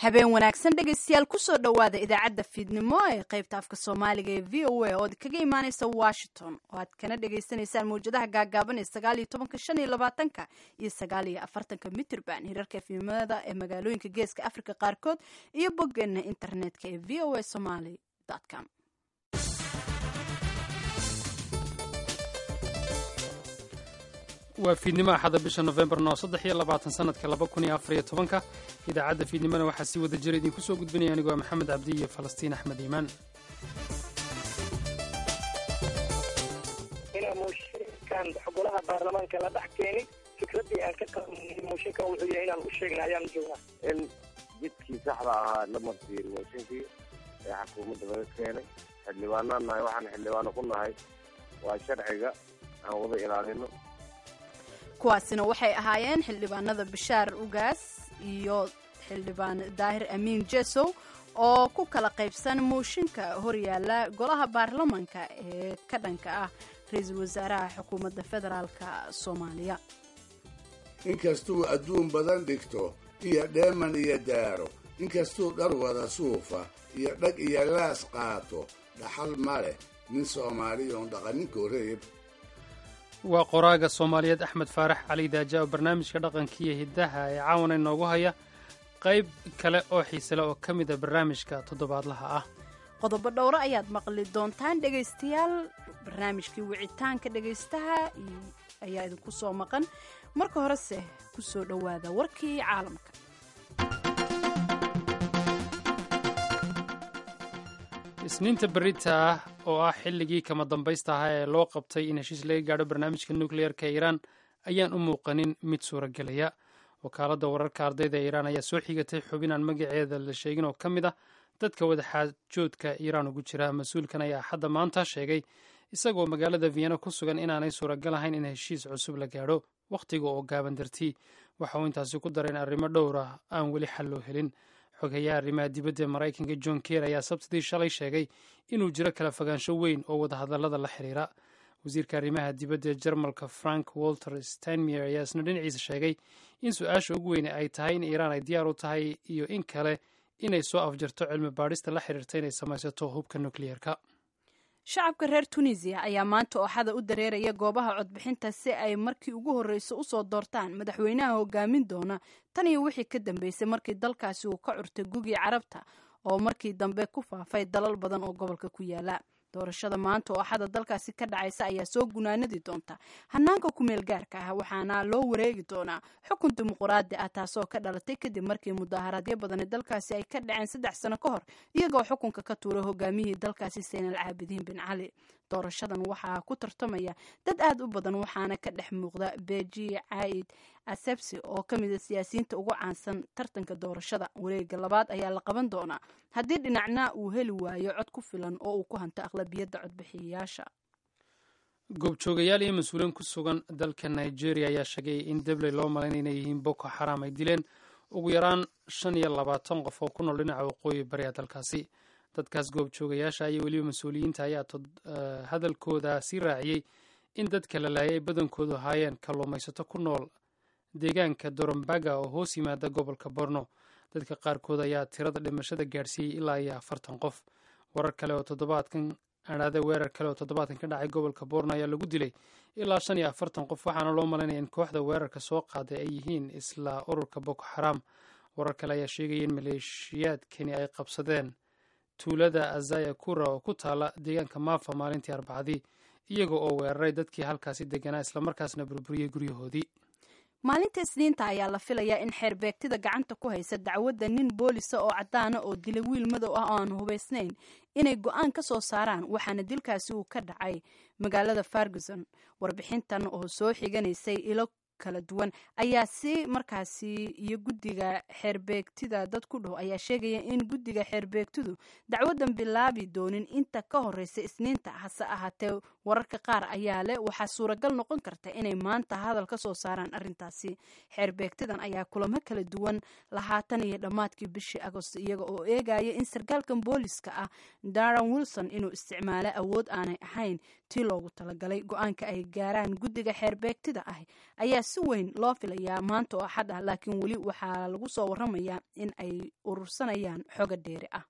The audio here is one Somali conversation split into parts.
habeen wanaagsan dhegaystayaal kusoo dhowaada idaacadda fiidnimo ee qaybta afka soomaaliga ee v o a ood kaga imaaneysa washington oo aad kana dhagaysanaysaan mawjadaha gaagaaban ee sagaal iyo tobanka shan iyo labaatanka iyo sagaal iyo afartanka mitrban hirarka efimada ee magaalooyinka geeska africa qaarkood iyo boggeena internetka ee v o a somaly com waa fiidnimo axada bisha nofembarno saddex iyo labaatan sanadka laba kun iyo afariyo tobanka idaacadda fiidnimona waxaa si wada jira idinku soo gudbinaya anigoo maxamed cabdi iyo falastiin axmed iimaan inaa mooshinkan golaha baarlamaanka la dhex keenin fikraddii aan ka qabanay mooshinkan wuxuu yahay inaan u sheegna ayaan joognaa in jidkii saxda ahaa la marsiiyey mooshinkii ee xukuumadda laga keenay xildhibaanaan nahay waxaan xildhibaano ku nahay waa sharciga aan wada ilaalino kuwaasina waxay ahaayeen xildhibaanada bashaar ugaas iyo xildhibaan daahir amiin jesow oo ku kala qaybsan mooshinka horyaala golaha baarlamanka ee ka dhanka ah ra-iisul wasaaraha xukuumadda federaalka soomaaliya inkastuu adduun badan dhigto iyo dheeman iyo daaro inkastuu dhar wada suufa iyo dhag iyo laas qaato dhaxal ma leh nin soomaaliyoon dhaqaninkoo reeb waa qoraaga soomaaliyeed axmed faarax cali daaja oo barnaamijka dhaqankiiyo hiddaha ee caawana inoogu haya qayb kale oo xiisele oo ka mid a barnaamijka toddobaadlaha ah qodobo dhowro ayaad maqli doontaan dhegaystayaal barnaamijkii wicitaanka dhegaystaha ayaa idinku soo maqan marka horese ku soo dhowaada warkii caalamka isniinta berita ah oo ah xilligii kama dambaysta ahaa ee loo qabtay in heshiis laga gaadho barnaamijka nukliyeerka ee iiraan ayaan u muuqanin mid suuragelaya wakaaladda wararka ardayda ee iiraan ayaa soo xigatay xubin aan magaceeda la sheegin oo ka mid ah dadka wadaxaajoodka iiraan ugu jira mas-uulkan ayaa axadda maanta sheegay isagoo magaalada vienna ku sugan inaanay suuragal ahayn in heshiis cusub la gaadho wakhtiga oo gaaban dartii waxa uu intaasi ku daray in arrimo dhowr ah aan weli xal loo helin xogeyaha arrimaha dibadda ee maraykanka john ker ayaa sabtidii shalay sheegay inuu jiro kala fogaansho weyn oo wadahadallada la xiriira wasiirka arrimaha dibadda ee jarmalka frank walter steinmeyer ayaa isna dhinaciisa sheegay in su-aasha ugu weyne ay tahay in iiraan ay diyaar u tahay iyo in kale inay soo afjarto cilmi baadhista la xiriirta inay samaysato hubka nukliyeerka shacabka reer tunisiya ayaa maanta ooxada u dareeraya goobaha codbixinta si ay markii ugu horreysa usoo doortaan madaxweynaha hogaamin doona tan iyo wixii ka dambeysay markii dalkaasi uu ka curtay gugii carabta oo markii dambe ku faafay dalal badan oo gobolka ku yaala doorashada maanta oo axada dalkaasi ka dhacaysa ayaa soo gunaanadi doonta hanaanka kumeel gaarka ah waxaana loo wareegi doonaa xukun dimuquraadi ah taasoo ka dhalatay kadib markii mudaharaadyo badani dalkaasi ay ka dhaceen saddex sano ka hor iyagoo xukunka ka tuuray hogaamiyihii dalkaasi saynal caabidiin bin cali doorashadan waxaa ku tartamaya dad aad u badan waxaana ka dhex muuqda beji caid asebsi oo ka mid a siyaasiyiinta ugu caansan tartanka doorashada wareega labaad ayaa la qaban doonaa haddii dhinacna uu heli waayo cod ku filan oo uu ku hanto aqlabiyadda codbixiyayaasha goobjoogayaal iyo mas-uuliyiin ku sugan dalka nigeria ayaa sheegay in debley loo malaynay inay yihiin boko xaram ay dileen ugu yaraan shan iyo labaatan qof oo ku nool dhinaca waqooyi bariga dalkaasi dadkaas goobjoogayaasha iyo weliba mas-uuliyiinta ayaa hadalkooda sii raaciyey in dadka la laayay ay badankoodu ahaayeen kalluumaysato ku nool deegaanka dorombaga oo hoos yimaada gobolka borno dadka qaarkood ayaa tirada dhimashada gaadhsiiyey ilaa iyo afartan qof warar kale oo toddobaadkan adhaade weerar kale oo toddobaadkan ka dhacay gobolka borno ayaa lagu dilay ilaa shan iyo afartan qof waxaana loo malaynaya in kooxda weerarka soo qaaday ay yihiin isla ururka boko xaram warar kale ayaa sheegaya in maleeshiyaadkani ay qabsadeen tuulada azaya kura oo ku taala deegaanka maafa maalintii arbacadii iyaga oo weeraray dadkii halkaasi deganaa islamarkaasna burburiyey guryahoodii maalinta isniinta ayaa la filayaa in xeerbeegtida gacanta ku haysa dacwadda nin boolisa oo caddaana oo dilay wiil madow ah oo aan hubaysnayn inay go-aan ka soo saaraan waxaana dilkaasi uu ka dhacay magaalada ferguson warbixintan oo soo xiganaysay ilo kala duwan ayaa si markaasi iyo guddiga xeerbeegtida dad ku dhow ayaa sheegaya in guddiga xeerbeegtidu dacwadan bilaabi doonin inta ka horeysa isniinta hase ahaatee wararka qaar ayaa leh waxaa suuragal noqon karta inay maanta hadal ka soo saaraan arrintaasi xeerbeegtidan ayaa kulamo kala duwan lahaatan iyo dhammaadkii bishii agost iyaga oo eegaya in sarkaalkan booliska ah daran wilson inuu isticmaalo awood aanay ahayn tii loogu talagalay go-aanka ay gaaraan guddiga xeerbeegtida ah ayaa si weyn loo filayaa maanta oo axad ah laakiin weli waxaa lagu soo waramayaa in ay urursanayaan xoga dheeri ah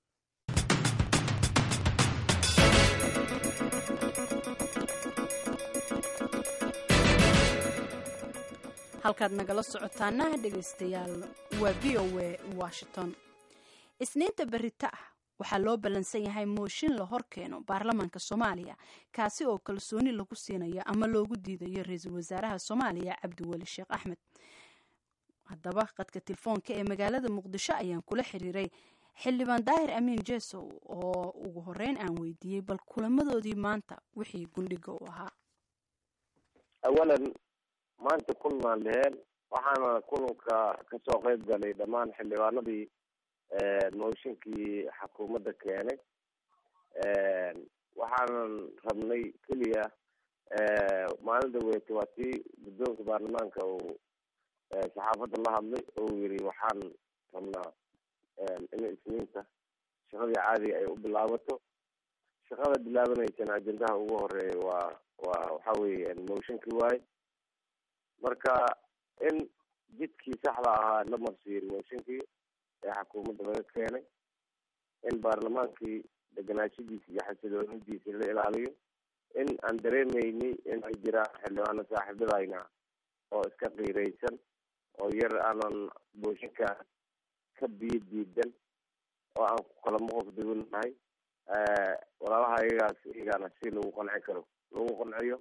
halkaad nagala socotaana dhegaystayaal waa v o a washington isniinta berita ah waxaa loo ballansan yahay mooshin la hor keeno baarlamaanka soomaaliya kaasi oo kalsooni lagu siinayo ama loogu diidayo ra-iisul wasaaraha soomaaliya cabdiweli sheekh axmed haddaba qadka telefoonka ee magaalada muqdisho ayaan kula xiriiray xildhibaan daahir amiin jesow oo ugu horeyn aan weydiiyey bal kulamadoodii maanta wixii gundhiga u ahaa awalan maanta kulmaan leheen waxaana kulanka kasoo qeyb galay dhammaan xildhibaanadii mooshinkii xukuumadda keenay waxaanan rabnay keliya maalinta weyte waa tii guddoonka baarlamaanka uu saxaafadda la hadlay oo yiri waxaan rabnaa in isniinta shaqadii caadiga ay u bilaabato shaqada bilaabanaysana ajendaha ugu horeeya waa waa waxa weeye mooshinkii waaye marka in jidkii saxda ahaa la marsiiyey mooshinkii ee xukuumadda laga keenay in baarlamaankii deganaashadiisa iyo xasiloonidiisa la ilaaliyo in aan dareemeynay in ay jiraan xildhibaano saaxiibadayna oo iska qiiraysan oo yar aanan mooshinka ka biyo diidan oo aan ku kala moqof duwanahay walaalaha iyagaas iyagaana si lagu qanci karo lagu qanciyo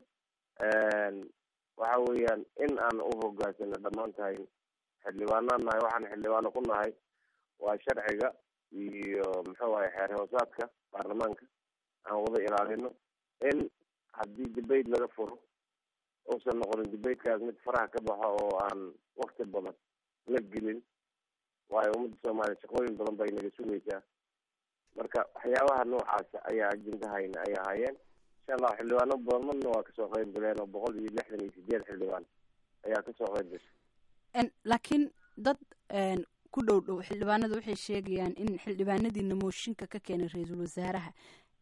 waxa weeyaan in aan u hogaansano dhammaan tahay xildhibaanaan nahay waxaan xildhibaano ku nahay waa sharciga iyo muxuu ahay xeer hoosaadka baarlamaanka aan wada ilaalino in haddii debate laga furo uusan noqonin debatekaas mid faraha ka baxo oo aan wakti badan la gelin waayo ummadda soomaaliya shaqooyin badan bay naga sugaysaa marka waxyaabaha noocaasa ayaa ajendahayna ay ahaayeen insha allah xildhibaano badanna waa kasoo qeyb galeen oo boqol iyo lixdan iyo sideed xildhibaan ayaa kasoo qeyb gashay laakiin dad ku dhow dhow xildhibaanada waxay sheegayaan in xildhibaanadiina mooshinka ka keenay ra-iisul wasaaraha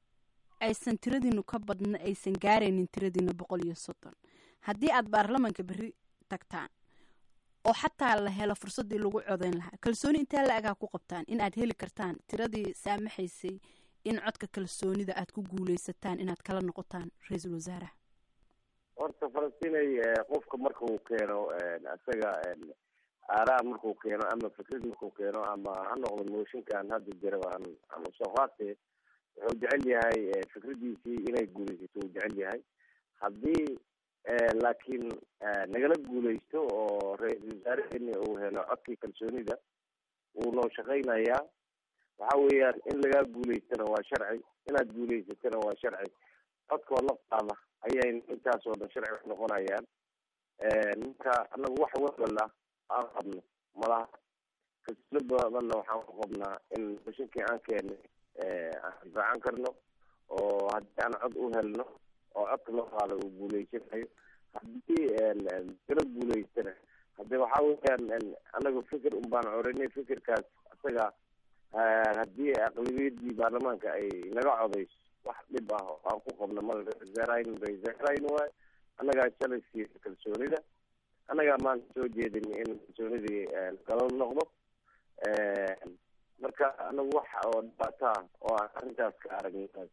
aysan tiradiinu ka badna aysan gaaraynin tiradiina boqol iyo soddon haddii aad baarlamaanka berri tagtaan oo xataa la helo fursaddii lagu codeyn lahaa kalsooni intee la-agaa ku qabtaan in aad heli kartaan tiradii saamaxaysay in codka kalsoonida aad ku guuleysataan inaad kala noqotaan ra-iisul wasaaraha horta falastinay qofka marka uu keeno isaga aaraa markuu keeno ama fikrad markuu keeno ama ha noqdo mooshinkan hadda jira aan aan usoo qaatee wuxuu jecel yahay fikradiisii inay guuleysato uu jecel yahay haddii laakiin nagala guuleysto oo ra-iisul wasaareheni uu helo codkii kalsoonida wuu noo shaqaynayaa waxa weeyaan in lagaa guuleystana waa sharci inaad guuleysatana waa sharci codkoo naftaada ayay intaas oo dhan sharci noqonayaan marka anagu wax walala aan qabno malaha kalsooni badanna waxaan ku qabnaa in mashinkii aan keenay aan difaacan karno oo haddii aan cod u helno oo codka loo qaado uu guuleysanayo haddii kala guuleystana hade waxa weeyaan anaga fikir un baan corinay fikirkaas isaga haddii aqlabiyadii baarlamaanka ay naga codeyso wax dhib ah oo aan ku qabno mal rasaarayn rasaarayn waay annagaa shalay siiya kalsoonida annagaa maanta soo jeedin in kalsoonidii kala noqdo marka anagu wax oo dhibaato ah oo aan arrintaas ka aragnaas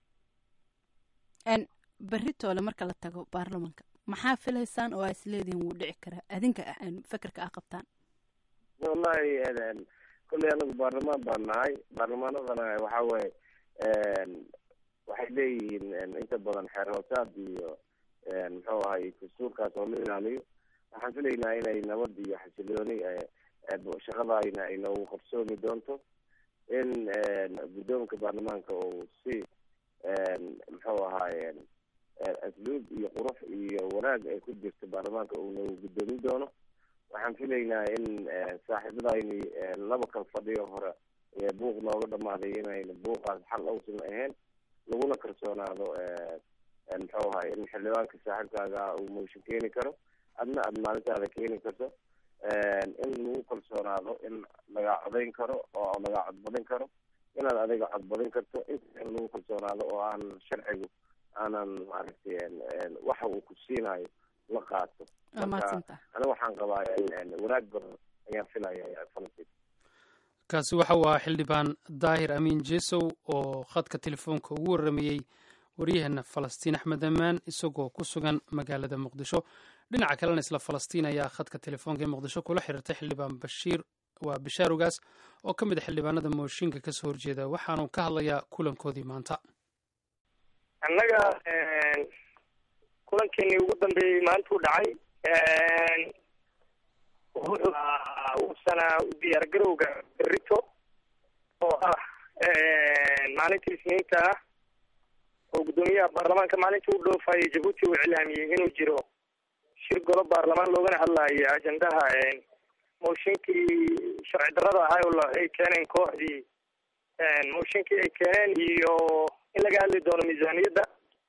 berri toole marka la tago baarlamanka maxaa filaysaan oo aa isleedihin wuu dhici karaa adinka fekerka aa qabtaan wallahi kolley anagu baarlamaan baan nahay baarlamaanadana waxa weye waxay leeyihiin inta badan xeer hoosaad iyo muxuu ahay dastuurkaas oo la ilaaliyo waxaan filaynaa inay nabad iyo xasilooni shaqadayna ay noogu qarsoomi doonto in guddoonka baarlamaanka uu si muxuu ahaay asluub iyo qurux iyo wanaag ay ku jirto baarlamaanka uu noogu guddoomin doono waxaan filaynaa in saaxiibadayni laba kal fadhiyo hore buuq nooga dhamaaday inayna buuqaas xal awsan ahayn laguna kalsoonaado muxuu ahay in xildhibaanka saaxiibkaaga uu mooshin keeni karo adna aada maalintaada keeni karto in lagu kalsoonaado in lagaa codayn karo oo lagaa codbadin karo inaad adiga codbadin karto inta in lagu kalsoonaado oo aan sharcigu aanan maaragtay waxa uu ku siinayo la qaato waa mahadsantaha aniga waxaan qabaa wanaag badan ayaan filaya falastiin kaasi waxa uu ahaa xildhibaan daahir amiin jesow oo khadka telefoonka ugu warramayey waryaheena falastiin axmed ammaan isagoo ku sugan magaalada muqdisho dhinaca kalena isla falastiin ayaa khadka telefoonka ee muqdisho kula xiriirtay xildhibaan bashiir waa bishaar ogaas oo ka mid a xildhibaanada mooshinka kasoo horjeeda waxaanu ka hadlayaa kulankoodii maanta annaga kulankeenii ugu dambeeyey maantuu dhacay wuxuu uusana diyaargarowga berito oo ah maalinta isniinta ah oo guddoomiyaha baarlamaanka maalinta u dhoofayay jabuuti uu iclaamiyey inuu jiro shir golo baarlamaan loogana hadlayo ajendaha mooshinkii sharci darrada ahaa oo ay keeneen kooxdii mooshinkii ay keeneen iyo in laga hadli doono miisaaniyadda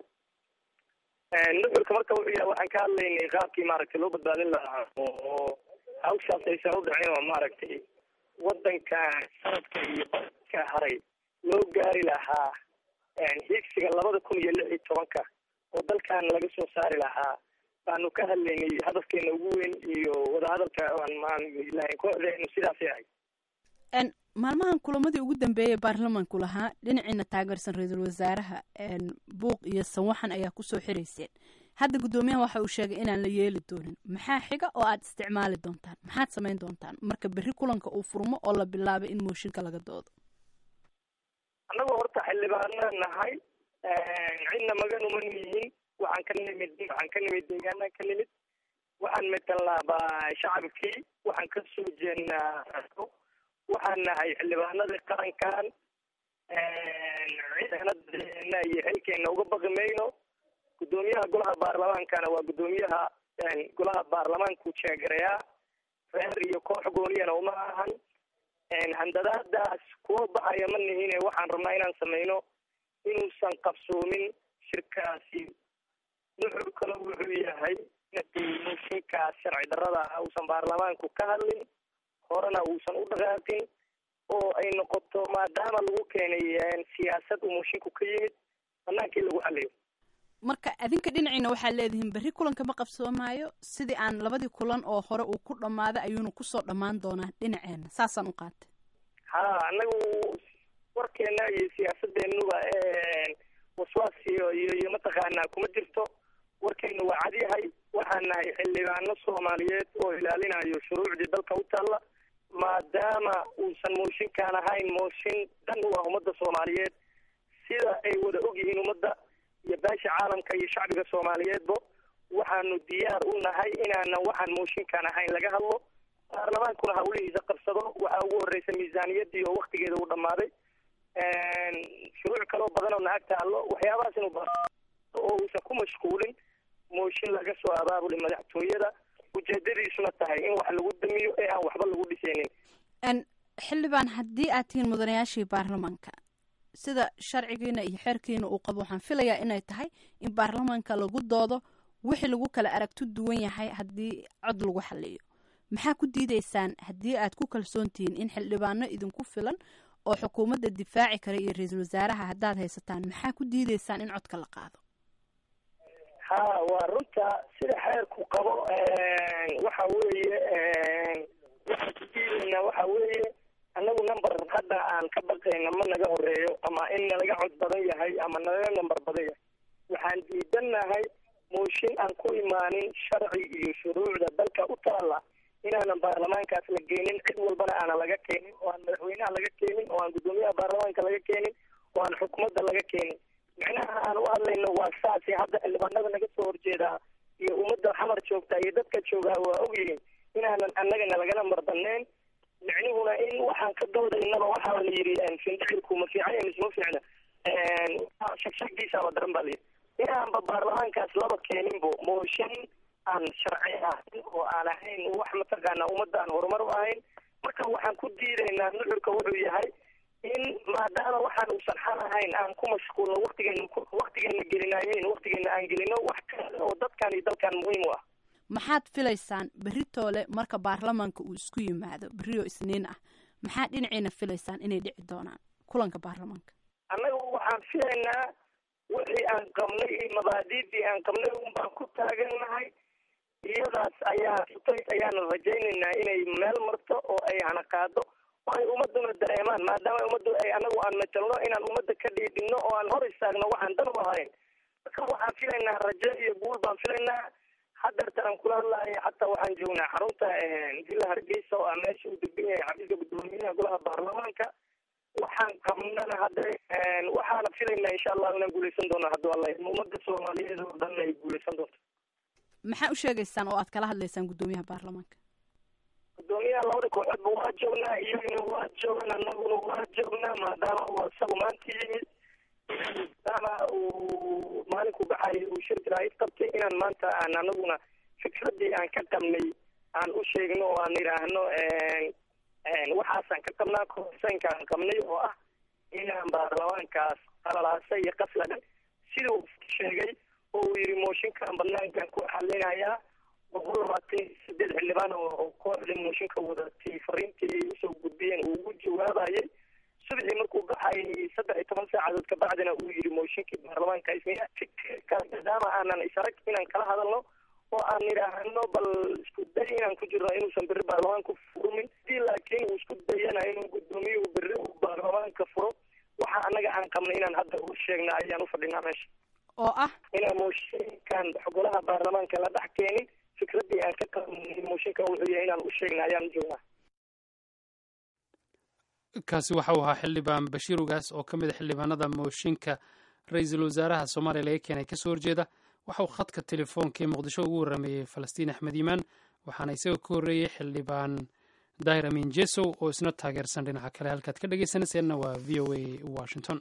nuxurka marka wuxuu yahay waxaan ka hadlaynay qaabkii maaragtay loo badbaadin lahaa oo hawshaas aysan u dhicin oo maaragtay waddanka sanadka iyo ka haray loo gaari lahaa higsiga labada kun iyo lix iyo tobanka oo dalkan laga soo saari lahaa baanu ka hadlaynay hadafkeena ugu weyn iyo wadahadalka aan lahayn kooxdeenu sidaasay ahayd maalmahan kulamadii ugu dambeeyay baarlamaanku lahaa dhinaciina taageersan ra-iisul wasaaraha buuq iyo sawaxan ayaa kusoo xirayseen hadda guddoomiyaha waxa uu sheegay inaan la yeeli doonin maxaa xiga oo aad isticmaali doontaan maxaad samayn doontaan marka berri kulanka uu furmo oo la bilaabay in mooshinka laga doodo annagoo horta xildhibaana nahay cidna maganuma nihin waxaan ka nimid waxaan ka nimid deegaanaan ka nimid waxaan matalnaabaa shacabkii waxaan ka soo jeednaa waxaan nahay xildhibaanadii qarankan ciidanadeena iyo xilkeena uga baqi mayno guddoomiyaha golaha baarlamaankana waa guddoomiyaha golaha baarlamaanku jeegarayaa reer iyo koox gooniyana uma ahan handadaadaas kuwa baxaya ma nihine waxaan rabnaa inaan sameyno inuusan qabsoomin shirkaasi nuxur kale wuxuu yahay mooshinkaas sharci darrada ah uusan baarlamaanku ka hadlin horena uusan u dhaqaaqin oo ay noqoto maadaama lagu keenay siyaasad uu moshinku ka yimid banaankii lagu xaliyo marka adinka dhinaciina waxaad leedihiin berri kulanka ma qabsoomaayo sidii aan labadii kulan oo hore uu ku dhammaaday ayuuna kusoo dhammaan doonaa dhinaceena saasaan u qaatay ha anagu warkeena iyo siyaasadeenuba waswaas iyo iyo iyo mataqaanaa kuma jirto warkeena waa cadyahay waxaan nahay xildhibaano soomaaliyeed oo ilaalinayo shuruucdii dalka u taalla maadaama uusan mooshinkaan ahayn mooshin dan u ah ummadda soomaaliyeed sida ay wada ogyihiin ummadda iyo baasha caalamka iyo shacbiga soomaaliyeedba waxaanu diyaar u nahay inaanan waxaan mooshinkaan ahayn laga hadlo baarlamaankuna hawlihiisa qabsado waxaa ugu horreysa miisaaniyaddii oo waktigeeda uu dhammaaday shuruuc kaloo badan oo naag taallo waxyaabahaas inuu oo uusan ku mashquulin mooshin laga soo abaabulay madaxtooyada ujeedadiisuna tahay in wax lagu damiyo ee aan waxba lagu dhisaynin xildhibaan haddii aad tihiin mudanayaashii baarlamaanka sida sharcigiina iyo xeerkiina uu qabo waxaan filayaa inay tahay in baarlamaanka lagu doodo wixii lagu kala aragto duwan yahay haddii cod lagu xaliyo maxaa ku diideysaan haddii aad ku kalsoon tihiin in xildhibaano idinku filan oo xukuumadda difaaci kara iyo ra-iisul wasaaraha haddaad haysataan maxaa ku diideysaan in codka la qaado ha waa runta sida xeerku qabo waxa weeye waxaan ku diidaynaa waxa weeye annagu number hadda aan ka baqayna ma naga horeeyo ama in nalaga cod badan yahay ama nalaga number badan yahay waxaan diidannahay mooshin aan ku imaanin sharci iyo shuruucda dalka u taalla inaanan baarlamaankaas la geenin cid walbana aanan laga keenin oo aan madaxweynaha laga keenin oo aan guddoomiyaha baarlamaanka laga keenin oo aan xukuumadda laga keenin micnaha aan u hadlayno waa saasi hadda xildhibaanada naga soo horjeedaa iyo ummadda xamar joogta iyo dadka joogaa waa ogyihiin inaanan annagana lagana marbaneen micnuhuna in waxaan ka doodaynaba waxaa la yidhi findicilku ma fiican ya mise ma fiicna shagshagiisaaba daran baa layidhi inaanba baarlamaankaas laba keeninbo mooshin aan sharci ahayn oo aan ahayn wax mataqaanaa ummadda aan horumar u ahayn marka waxaan ku diidaynaa nuxurka wuxuu yahay in maadaama waxaan uusan xal ahayn aan ku mashquulno waktigeena waktigeena gelinaayeyn waktigeena aan gelino wax kale oo dadkan iyo dalkan muhiim u ah maxaad filaysaan berri toole marka baarlamaanka uu isku yimaado berri oo isniin ah maxaad dhinaciina filaysaan inay dhici doonaan kulanka baarlamaanka annagu waxaan filaynaa wixii aan qabnay iyo mabaadiidii aan qabnay un baan ku taagannahay iyadaas ayaa sutays ayaana rajaynaynaa inay meel marto oo ay hana qaado oo ay ummaduna dareemaan maadaama ummaddu ay anagu aan matalno inaan ummadda ka dhiidhino oo aan hor istaagno waxaan dan u ahayn marka waxaan filaynaa rajo iyo guul baan filaynaa hadeertan aan kula hadlaaya xataa waxaan joognaa xarunta villa hargeysa oo ah meesha uu degan yahay xafiiska guddoomiyaha golaha baarlamaanka waxaan qabnana hadda waxaana filaynaa insha allah inaan guuleysan doono hadduu alla ummadda soomaaliyeed oo dhan ay guuleysan doonto maxaa u sheegaysaan oo aad kala hadlaysaan guddoomiyaha baarlamaanka guddoomiyaha labada kooxoodba waa joognaa iyaguna waa joogan anaguna waa joognaa maadaama uu isagu maanta yimid maadaama uu maalinku baxay uu shirki raid qabtay inaan maanta aan anaguna fikradii aan ka qabnay aan u sheegno oo aan idhaahno waxaasaan ka qabnaa korsanka aan qabnay oo ah inaan baarlamaankaas qalalaasa iyo qasladan sida uu sheegay oo uu yidhi mooshinkan banaankan ku xalinayaa boqol labaatan iyo sideed xildhibaan oo kooxda mooshinka wadatay fariintii ay usoo gudbiyeen uu ugu jawaabayay subaxii markuu baxay saddex iyo toban saacadood kabacdina uu yidhi mooshinkii baarlamaanka ismiya fikirkaas maadaama aanan isarag inaan kala hadalno oo aan idhaahno bal isku day inaan ku jirno inuusan berri baarlamaanku furmin hadii laakiin uu isku dayana inuu guddoomiyuhu berri uu baarlamaanka furo waxa annaga aan qabnay inaan hadda u sheegna ayaan u fadhinaa meesha oo ah inaan mooshinkan golaha baarlamaanka la dhex keenin fikradii aan ka qabnay mooshinkan wuxuu yahay inaan u sheegna ayaan joognaa kaasi waxa uu ahaa xildhibaan bashiir ugaas oo ka mid a xildhibaanada mooshinka ra-iisul wasaaraha soomaaliya laga keenay kasoo horjeeda waxa uu khadka telefoonka ee muqdisho ugu warrameeyey falastiin axmed iimaan waxaana isagoo ka horreeyey xildhibaan daahir amin jesow oo isna taageersan dhinaca kale halkaad ka dhegeysanayseena waa v o a washington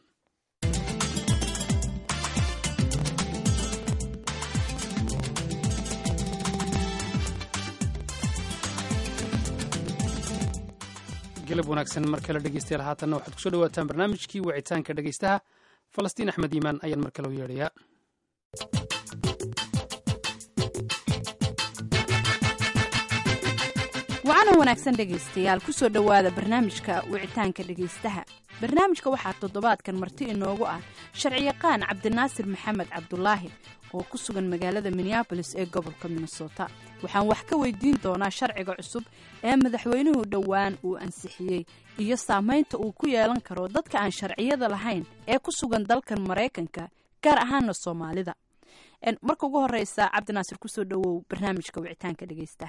galab wanaagsan mar kale dhegeystayaal haatanna waxaad kusoo dhawaataan barnaamijkii wicitaanka dhegeystaha falastiin axmed iimaan ayaan mar kale u yeedhayaa wacana wanaagsan dhegaystayaal kusoo dhowaada barnaamijka wicitaanka dhegaystaha barnaamijka waxaa toddobaadkan marti inoogu ah sharciyaqaan cabdinaasir maxamed cabdulaahi oo ku sugan magaalada minneabolis ee gobolka minnesota waxaan wax ka weydiin doonaa sharciga cusub ee madaxweynuhu dhowaan uu ansixiyey iyo saamaynta uu ku yeelan karo dadka aan sharciyada lahayn ee ku sugan dalkan maraykanka gaar ahaana soomaalida marka ugu horeysa cabdinaasir kusoo dhowow barnaamijka wicitaanka dhegaystaha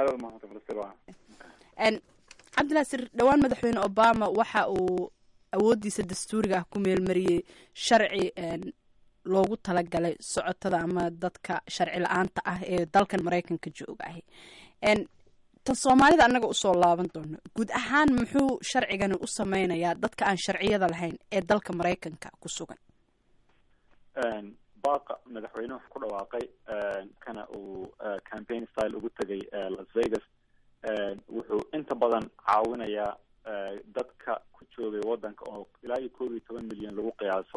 cabdinaasir dhowaan madaxweyne obama waxa uu awooddiisa dastuuriga ah ku meelmariyey sharci loogu talagalay socotada ama dadka sharci la-aanta ah ee dalkan maraykanka jooga ahi tan soomaalida annaga usoo laaban doono guud ahaan muxuu sharcigani u sameynayaa dadka aan sharciyada lahayn ee dalka maraykanka ku sugan baaqa madaxweyne wuxuu ku dhawaaqay kana uu campaign style ugu tegay las vegas wuxuu inta badan caawinayaa dadka ku joogay waddanka oo ilaa iyo koob iyo toban milyan lagu qiyaaso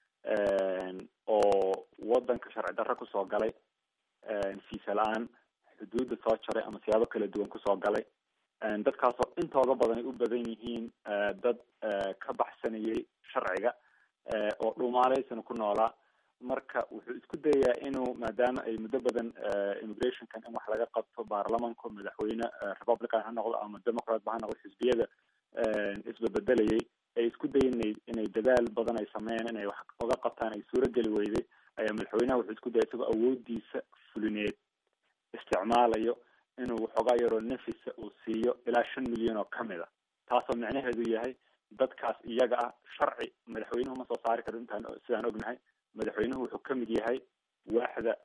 oo waddanka sharci darro kusoo galay fiisa la-aan xuduudda soo jaray ama siyaabo kala duwan kusoo galay dadkaasoo intooda badan ay u badan yihiin dad ka baxsanayay sharciga oo dhuumaaleysana ku noolaa marka wuxuu isku dayayaa inuu maadaama ay muddo badan immigrationkan in wax laga qabto baarlamanku madaxweyne republican ha noqdo ama democrat ba ha noqdo xisbiyada isbabedelayay ay isku dayen inay inay dadaal badan ay sameeyeen inay wax oga qabtaan ay suurageli weyday ayaa madaxweynaha wuxuu isku dayay isagoo awoodiisa fulineed isticmaalayo inuu waxoogaa yaroo nafisa uu siiyo ilaa shan milyan oo kamid a taasoo micnaheedu yahay dadkaas iyaga ah sharci madaxweynuhu ma soo saari karo intaan sidaan ognahay madaxweynuhu wuxuu ka mid yahay waaxda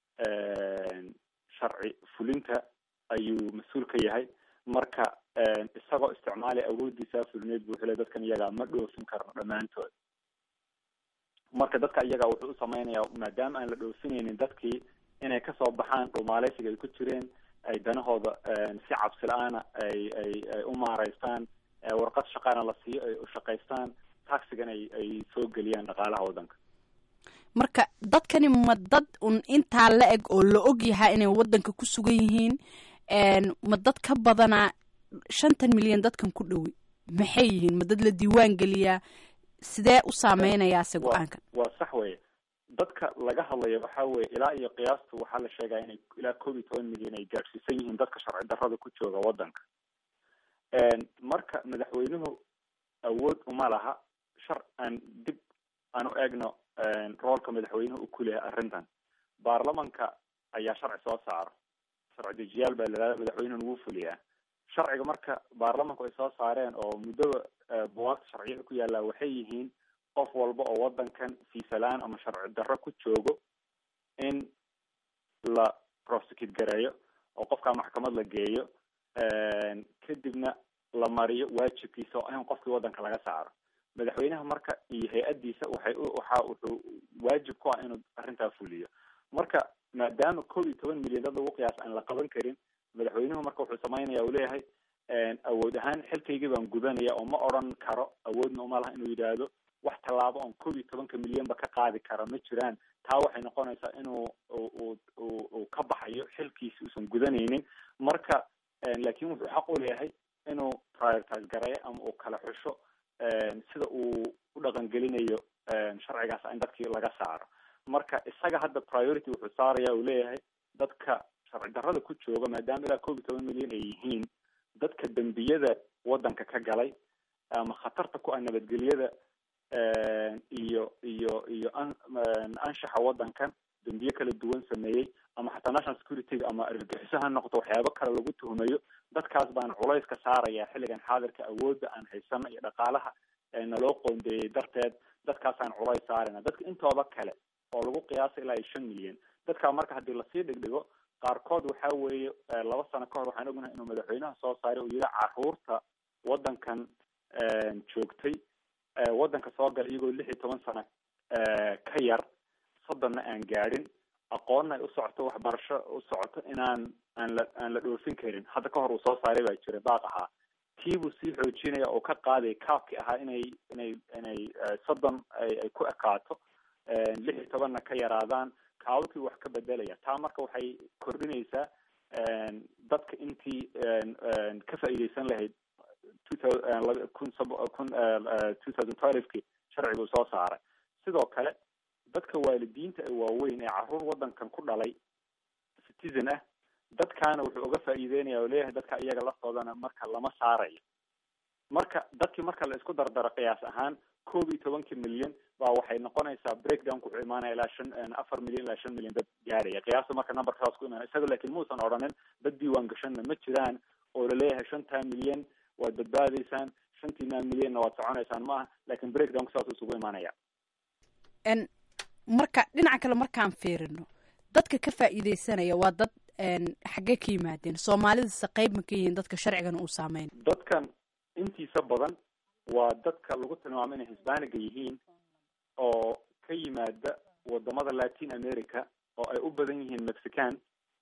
sharci fulinta ayuu mas-uul ka yahay marka isagoo isticmaalaya awoodiisa fulineed buu xilay dadkan iyaga ma dhoofin karno dhammaantood marka dadka iyaga wuxuu u samaynayaa maadaama aan la dhoofinaynin dadkii inay kasoo baxaan dhumaaleysiga ay ku jireen ay danahooda si cabsi la-aana ay ay ay u maareystaan warqad shaqaana la siiyo ay u shaqaystaan taxigan ay ay soo geliyaan dhaqaalaha waddanka marka dadkani ma dad un intaa la eg oo la og yahaa inay waddanka ku sugan yihiin ma dad ka badanaa shantan milyan dadkan ku dhowi maxay yihiin ma dad la diiwaan geliyaa sidee u saameynayaa se go-aankan waa sax weye dadka laga hadlayo waxa weye ilaa iyo qiyaastu waxaa la sheegaa inay ilaa koob iyo toban milyan ay gaadhsiisan yihiin dadka sharci darrada ku jooga waddanka marka madaxweynuhu awood uma laha shar aan dib aan u eegno roolka madaxweynuhu u kuleyahay arrintan baarlamanka ayaa sharci soo saaro sharci dejiyaal baa layihahda madaxweynuhuna wuu fuliyaa sharciga marka baarlamanku ay soo saareen oo muddaba buwaagta sharciyada ku yaallaa waxay yihiin qof walba oo waddankan fiisalaan ama sharci darro ku joogo in la prosecute gareeyo oo qofkaa maxkamad la geeyo kadibna la mariyo waajibkiisa oo in qofkii waddanka laga saaro madaxweynaha marka iyo hay-addiisa waxay waxa wuxuu waajib ku ah inuu arrintaa fuliyo marka maadaama koob iyo toban milyan dad lagu qiyaas aan la qaban karin madaxweynuhu marka wuxuu samaynaya uu leeyahay awood ahaan xilkaygii baan gudanaya oo ma odran karo awoodna uma laha inuu yidhaahdo wax tallaabo oon koob iyo tobanka milyanba ka qaadi kara ma jiraan taa waxay noqonaysaa inuu uu ka baxayo xilkiisi uusan gudanaynin marka laakin wuxuu xaq u leeyahay inuu prioritize gareeyo ama uu kala xusho sida uu u dhaqangelinayo sharcigaas in dadkii laga saaro marka isaga hadda priority wuxuu saaraya uu leeyahay dadka sharci darrada ku jooga maadaama ilaa koob iyo toban milyan ay yihiin dadka dembiyada waddanka ka galay ama khatarta ku ah nabadgelyada iyo iyo iyo anshaxa waddankan dembiye kala duwan sameeyey ama xataa national security ama argagixiso ha noqdo waxyaabo kale lagu tuhumayo dadkaas baan culays ka saaraya xilligan xaadirka awoodda aan haysano iyo dhaqaalaha naloo qoondeeyey darteed dadkaasaan culays saarayna dadka intooda kale oo lagu qiyaasa ilaa iyo shan milyan dadkaa marka haddii lasii dhigdhigo qaarkood waxa weeye laba sano kahor waxaan ognahay inuu madaxweynaha soo saaray uu yihi caruurta waddankan joogtay waddanka soo gala iyagoo lix iyo toban sano ka yar soddonna aan gaadhin aqoonna ay u socoto waxbarasho u socoto inaan aan la aan la dhoofin karin hadda ka hor uu soo saaray baa jira baaq ahaa tii buu sii xoojinaya oo ka qaaday kaabkii ahaa inay inay inay soddon ay ku ekaato lix iyo tobanna ka yaraadaan kaababkii wax ka bedelaya taa marka waxay kordhinaysaa dadka intii ka faa'iideysan lahayd kun kun two thousand twelveki sharciguu soo saaray sidoo kale dadka waalidiinta ee waaweyn ee caruur waddankan ku dhalay citizen ah dadkaana wuxuu uga faa'iideynaya oo leeyahay dadka iyaga laftoodana marka lama saarayo marka dadkii marka la isku dardaro qiyaas ahaan koob iyo tobankii milyan baa waxay noqonaysaa breakdownku wuxuu imaanaya ilaa shan afar milyan ilaa shan milyan dad gaaraya qiyaasta marka numberka saas ku imaanaya isaga laakiin muusan odhanin dad diiwaan gashanna ma jiraan oo laleeyahay shantaa milyan waad badbaadaysaan shantiina milyanna waad soconaysaan ma aha laakiin breakdownku saas isugu imaanaya marka dhinaca kale markaan fiirino dadka ka faa'iideysanaya waa dad xaggee ka yimaadeen soomaalidase qeyb ma ka yihiin dadka sharcigan uu saameyn dadkan intiisa badan waa dadka lagu tilmaamo inay hisbaaniga yihiin oo ka yimaada wadamada latin america oo ay u badan yihiin mexican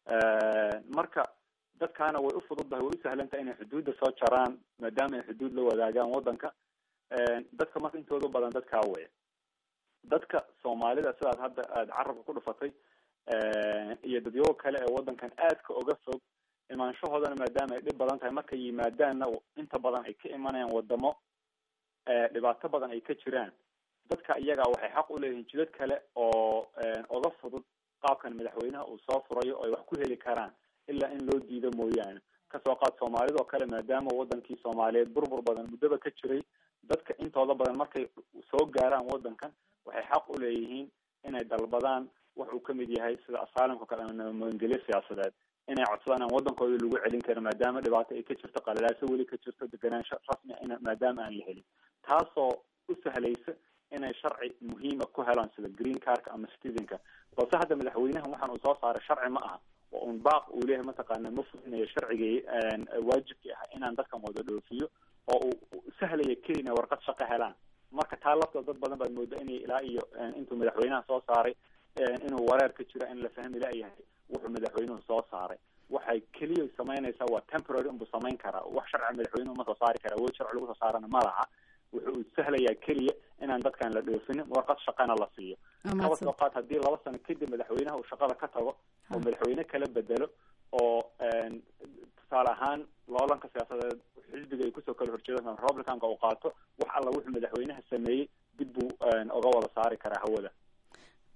marka dadkaana way u fududahay way u sahlantahay inay xuduudda soo jaraan maadaama ay xuduud la wadaagaan waddanka dadka marka intooda badan dadkaa weya dadka soomaalida sidaad hadda aada carabka ku dhufatay iyo dadyago kale ee waddankan aadka uga fog imaanshahoodana maadaama ay dhib badan tahay markay yimaadaanna inta badan ay ka imanayaan wadamo dhibaato badan ay ka jiraan dadka iyaga waxay xaq u leeyihiin jidad kale oo uga fudud qaabkan madaxweynaha uu soo furayo oo ay wax ku heli karaan ilaa in loo diido mooyaane kasoo qaad soomaalidoo kale maadaama wadankii soomaaliyeed burbur badan muddaba ka jiray dadka intooda badan markay soo gaaraan waddankan waxay xaq u leeyihiin inay dalbadaan wax uu kamid yahay sida asaalimka kale ama nabadgelyo siyaasadeed inay codsadaan aan waddankooda lagu celin karin maadaama dhibaato ay ka jirto qalalaaso weli ka jirto deganaansho rasmi in maadaama aan la helin taasoo u sahlaysa inay sharci muhiima ku helaan sida green carka ama citizenka balse hadda madaxweynahan waxaan uu soo saaray sharci ma aha oo un baaq uu leeyahay mataqaana ma fulinayo sharcigii waajibkii ah inaan dadkan wada dhoofiyo oo uu sahlaya kelina warqad shaqo helaan marka taa laftood dad badan baad mooda inay ilaa iyo intuu madaxweynaha soo saaray inuu wareer ka jiro in la fahmi layahay wuxuu madaxweynuhu soo saaray waxay keliya samaynaysaa waa temporary unbuu samayn karaa wax sharci madaxweynuhu ma soo saari kara awood sharci lagu soo saarana ma laha wuxuu sahlayaa keliya inaan dadkan la dhoofinin warqad shaqana la siiyo kaba soo qaad haddii laba sano kadib madaxweynaha uu shaqada ka tago oo madaxweyne kala bedelo oo tusaale ahaan loolanka siyaasadeed xisbiga ay kusoo kala horjeedaan republicanka uu qaato wax alla wuxuu madaxweynaha sameeyey dib buu oga wada saari karaa hawada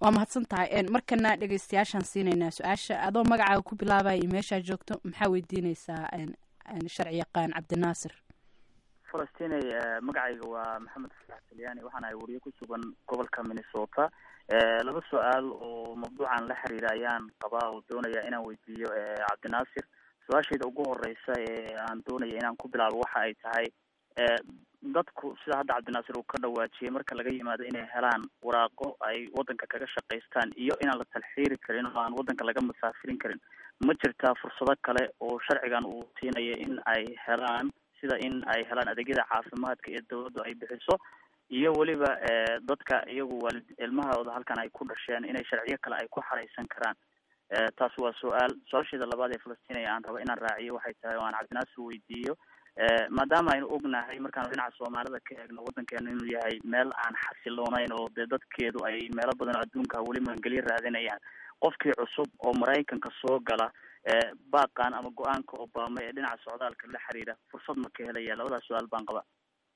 waa mahadsan tahay markana dhegeystayaashaan siinaynaa su-aasha adoo magacaaga ku bilaabaya iyo meeshaa joogto maxaa weydiineysaa sharci yaqaan cabdinaasir falastiney magacayga waa maxamed fasax talyaani waxaan ahay wariye ku sugan gobolka minnesota laba su-aal oo mawduucan la xiriira ayaan qabaa oo doonaya inaan weydiiyo cabdinaasir su-aashayda ugu horeysa ee aan doonaya inaan ku bilaabo waxa ay tahay dadku sida hadda cabdinaasir uu ka dhawaajiyay marka laga yimaado inay helaan waraaqo ay wadanka kaga shaqaystaan iyo inaan la talxiiri karin oo aan wadanka laga musaafirin karin ma jirtaa fursado kale oo sharcigan uu siinaya in ay helaan sida in ay helaan adeegyada caafimaadka ee dawladdu ay bixiso iyo weliba dadka iyagu waalid ilmahooda halkan ay ku dhasheen inay sharciyo kale ay ku xareysan karaan taas waa su-aal su-aasheeda labaad ee falastinaya aan rabo inaan raaciyo waxay tahay oo aan cabdinaasir weydiiyo maadaama aynu ognahay markaanu dhinaca soomaalida ka eegno waddankeenu inuu yahay meel aan xasiloonayn oo dee dadkeedu ay meelo badan oo adduunka weli maangelyo raadinayaan qofkii cusub oo maraykanka soo gala baaqan ama go-aanka obama ee dhinaca socdaalka la xiriira fursad ma ka helaya labadaas su-aal baan qaba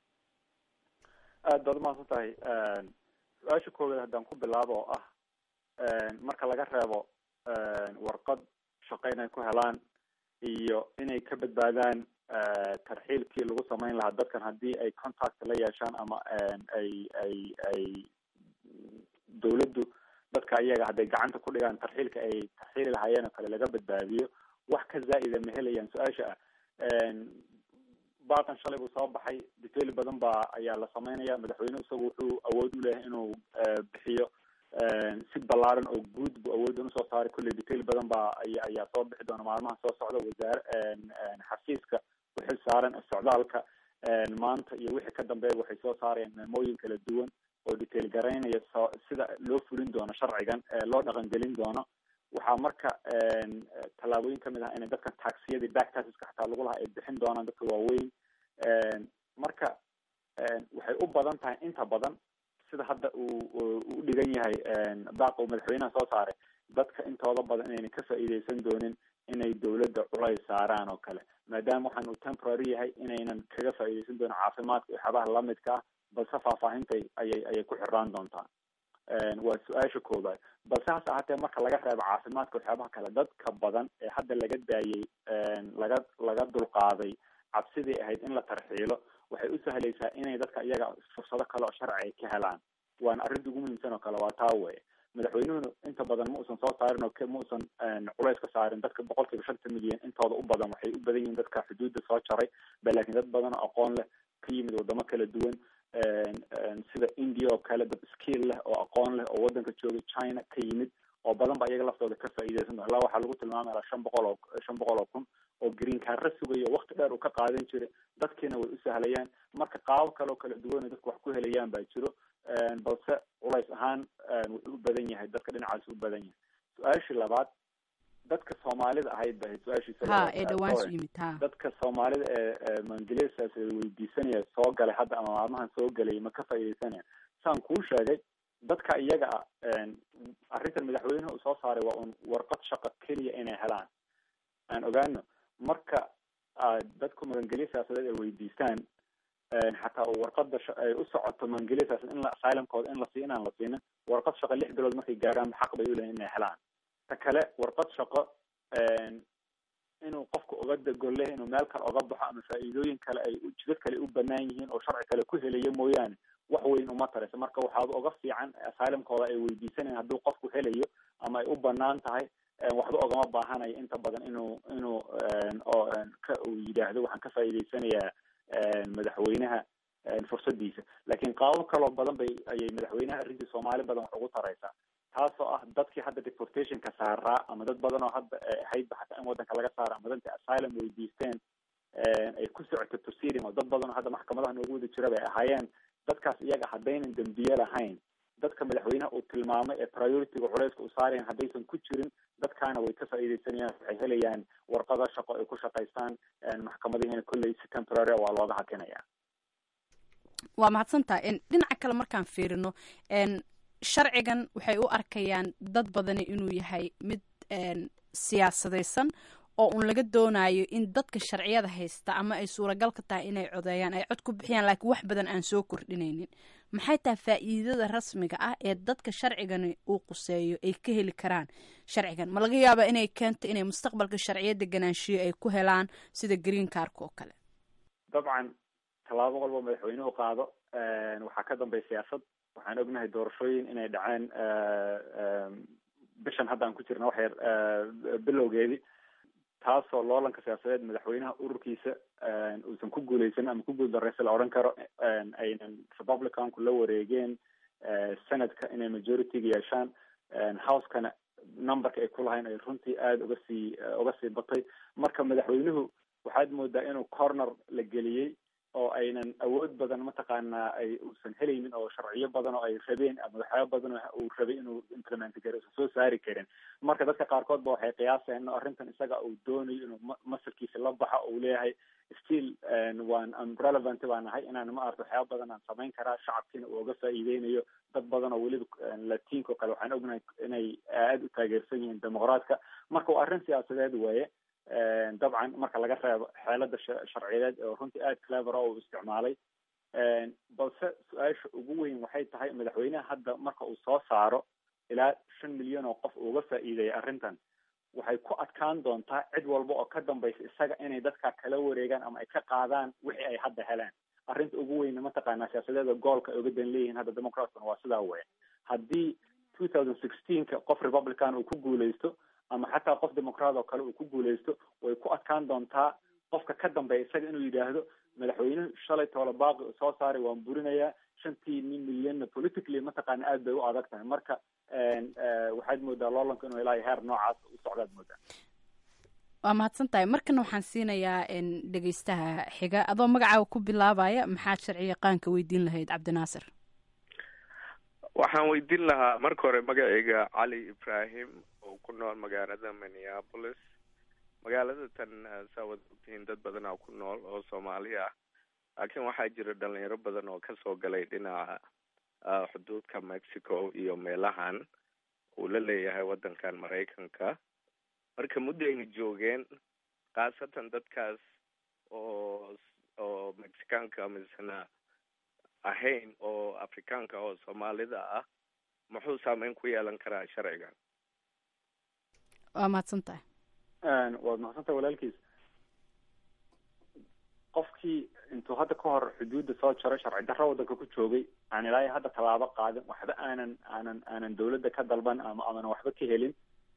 aad baad umahadsan tahay su-aasha koowaad haddaan ku bilaabo oo ah marka laga reebo warqad shaqo inay ku helaan iyo inay ka badbaadaan tarxiilkii lagu samayn lahaa dadkan haddii ay contact la yeeshaan ama ay ay ay dawladdu dadka iyaga hadday gacanta ku dhigaan tarxiilka ay tarxiili lahaayeen oo kale laga badbaadiyo wax ka zaa'ida ma helayaan su-aasha ah baaqan shalay buu soo baxay detail badan baa ayaa la sameynaya madaxweyne isagu wuxuu awood u leeyahay inuu bixiyo si ballaaran oo guud buu awoodan usoo saaray kolley detail badan baa aya ayaa soo bixi doona maalmaha soo socda wasaare xafiiska uxil saaran socdaalka maanta iyo wixii ka dambeeya waxay soo saarayaan meemooyin kala duwan oo detail garaynaya so sida loo fulin doono sharcigan loo dhaqangelin doono waxaa marka tallaabooyin kamid ah inay dadka taxiyadii back taxiska xataa lagu lahaa ay bixin doonaan dadka waaweyn marka waxay u badan tahay inta badan sida hadda uu u dhigan yahay baaqa uu madaxweynaha soo saaray dadka intooda badan inayna ka faa'iideysan doonin inay dawladda culays saaraan oo kale maadaama waxaan uu temporary yahay inaynan kaga faa'iideysan doonin caafimaadka iyo waxyaabaha lamidka ah balse faahfaahintay ayay ayay ku xiraan doontaa waa su-aasha koobaad balse hase ahaatee marka laga reebo caafimaadka waxyaabaha kale dadka badan ee hadda laga daayey laga laga dulqaaday cabsidii ahayd in la tarxiilo waxay u sahlaysaa inay dadka iyaga fursado kale oo sharci ay ka helaan waana arrinta ugu muhiimsan oo kale waa taa weye madaxweynuhuna inta badan ma uusan soo saarin oo ma uusan culays ka saarin dadka boqol kiiba shanta milyan intooda u badan waxay u badan yihiin dadka xuduudda soo jaray ba laakiin dad badan oo aqoon leh ka yimid wadamo kala duwan sida india oo kale dad skill leh oo aqoon leh oo wadanka jooga china ka yimid oo badan ba iyaga laftooda ka faa'iideysan doon ilaa waxaa lagu tilmaamaya ilaa shan boqol oo shan boqol oo kun oo green carra sugayo wakti dheer uu ka qaadan jiray dadkiina way u sahlayaan marka qaabo kale oo kala duwan dadku wax ku helayaan baa jiro balse culays ahaan wuxuu u badan yahay dadka dhinacaas u badan yahay su-aashii labaad dadka soomaalida ahayd ba su-aashiisa dadka soomaalida ee maangeliyasaas weydiisanaya soo galay hadda ama maalmahan soo galay ma ka faa'iideysanaya saan kuu sheegay dadka iyaga ah arrintan madaxweynuhu uu soo saaray waa un warqad shaqo keliya inay helaan aan ogaano marka dadku magangelya siyaasadeed ay weydiistaan xataa warqada ay u socoto magangelya siyaasad in la asylumkooda in la sii inaan la siinin warqad shaqo lix bilood markay gaaraan xaq bay uleeyihin inay helaan ta kale warqad shaqo inuu qofka uga degole inuu meel kale oga baxo ama faa'iidooyin kale ay jidad kale u banaan yihiin oo sharci kale ku helayo mooyaane wax weyn uma tarayso marka waxaaba uga fiican asylumkooda ay weydiisanayan hadduu qofku helayo ama ay u banaan tahay waxba ogama baahanayo inta badan inuu inuu oo ka uu yidhaahdo waxaan ka faa'iideysanayaa madaxweynaha fursadiisa laakiin qaabo kaloo badan bay ayay madaxweynaha arrintii soomaali badan wax ugu taraysaa taasoo ah dadkii hadda deportationka saaraa ama dad badan oo hadda ahaydba xataa in wadanka laga saara ama dadka asylum weydiisteen ay ku socoto proceeding oo dad badan oo hadda maxkamadaha noogu wada jira bay ahaayeen dadkaas iyaga haddaynan dembiye lahayn dadka madaxweynaha uu tilmaamay ee priorityga culeyska u saarayan haddaysan ku jirin dadkaana way ka faa'iideysanayaan waxay helayaan warqado shaqo ay ku shaqaystaan maxkamadihiina kolley si temporary waa looga hakinaya waa mahadsantaha dhinaca kale markaan fiirino sharcigan waxay u arkayaan dad badani inuu yahay mid siyaasadaysan oo uun laga doonayo in dadka sharciyada haysta ama ay suuragal ka tahay inay codeeyaan ay cod ku bixiyaan laakiin wax badan aan soo kordhinaynin maxay tahay faa'iidada rasmiga ah ee dadka sharcigani uu quseeyo ay ka heli karaan sharcigan ma laga yaaba inay keento inay mustaqbalka sharciyo deganaanshiyo ay ku helaan sida green carka oo kale dabcan tallaabo walba madaxweynuhu qaado waxaa ka dambeya siyaasad waxaan ognahay doorashooyin inay dhaceen bishan hadda aan ku jirna wax yar bilowgeedii taasoo loolanka siyaasadeed madaxweynaha ururkiisa uusan ku guuleysan ama ku guuldareysa la odhan karo aynan republicanku la wareegeen senadka inay majority-ga yeeshaan housekana numberka ay ku lahayn ay runtii aada uga sii uga sii batay marka madaxweynuhu waxaad moodaa inuu corner la geliyey oo aynan awood badan mataqaanaa ay uusan helaynin oo sharciyo badan oo ay rabeen ama waxyaaba badan oo uu rabay inuu implement garo usan soo saari karin marka dadka qaarkood ba waxay qiyaaseen in arrintan isaga uu doonayo inuu masalkiisa la baxo uu leeyahay still waan am relevant baan nahay inaan ma arto waxyaaba badan aan samayn karaa shacabkiina uu uga faa'iideynayo dad badan oo weliba latinka oo kale waxaan ognahay inay aada u taageersan yihiin dimuqraadka marka waa arrin siyaasadeed weeye dabcan marka laga reebo xeelada sharciyeed oo runtii aada clever oo uu isticmaalay balse su-aasha ugu weyn waxay tahay madaxweyneha hadda marka uu soo saaro ilaa shan milyan oo qof uga faa'iideeyay arrintan waxay ku adkaan doontaa cid walba oo ka dambaysa isaga inay dadka kala wareegaan ama ay ka qaadaan wixii ay hadda heleen arrinta ugu weyna mataqaanaa siyaasadeeda goolka ay uga dan leeyihiin hadda democratkuna waa sidaa weya haddii two thousand sixteenka qof republican uu ku guuleysto ama xataa qof dimucraat oo kale uu ku guuleysto way ku adkaan doontaa qofka ka dambeeya isaga inuu yidhaahdo madaxweynuhu shalay toole baaqi uu soo saaray waan burinayaa shantii nin milyanna politically mataqaana aad bay u adag tahay marka waxaad moodaa loolanka inuu ilaa heer noocaas u socdaad moodaa waa mahadsan tahay markana waxaan siinayaa dhegeystaha xiga adoo magacaaga ku bilaabaya maxaad sharci yaqaanka weydiin lahayd cabdinaasir waxaan weydiin lahaa marka hore magacayga cali ibrahim oo ku nool magaalada minneapolis magaalada tan saa wada ogtihiin dad badanaa ku nool oo soomaali ah laakiin waxaa jira dhalinyaro badan oo kasoo galay dhinaca xuduudka mexico iyo meelahan uu la leeyahay waddankan maraykanka marka muddayna joogeen khaasatan dadkaas oo oo mexicaanka misena ahayn oo afrikaanka oo soomaalida ah muxuu saameyn ku yeelan karaa sharcigan waa mahadsan tahay waad mahadsantahay walaalkiis qofkii intuu hadda ka hor xuduudda soo jaray sharci darro waddanka ku joogay aan ilaahay hadda tallaabo qaadin waxba aanan aanan aanan dawladda ka dalban ama amanan waxba ka helin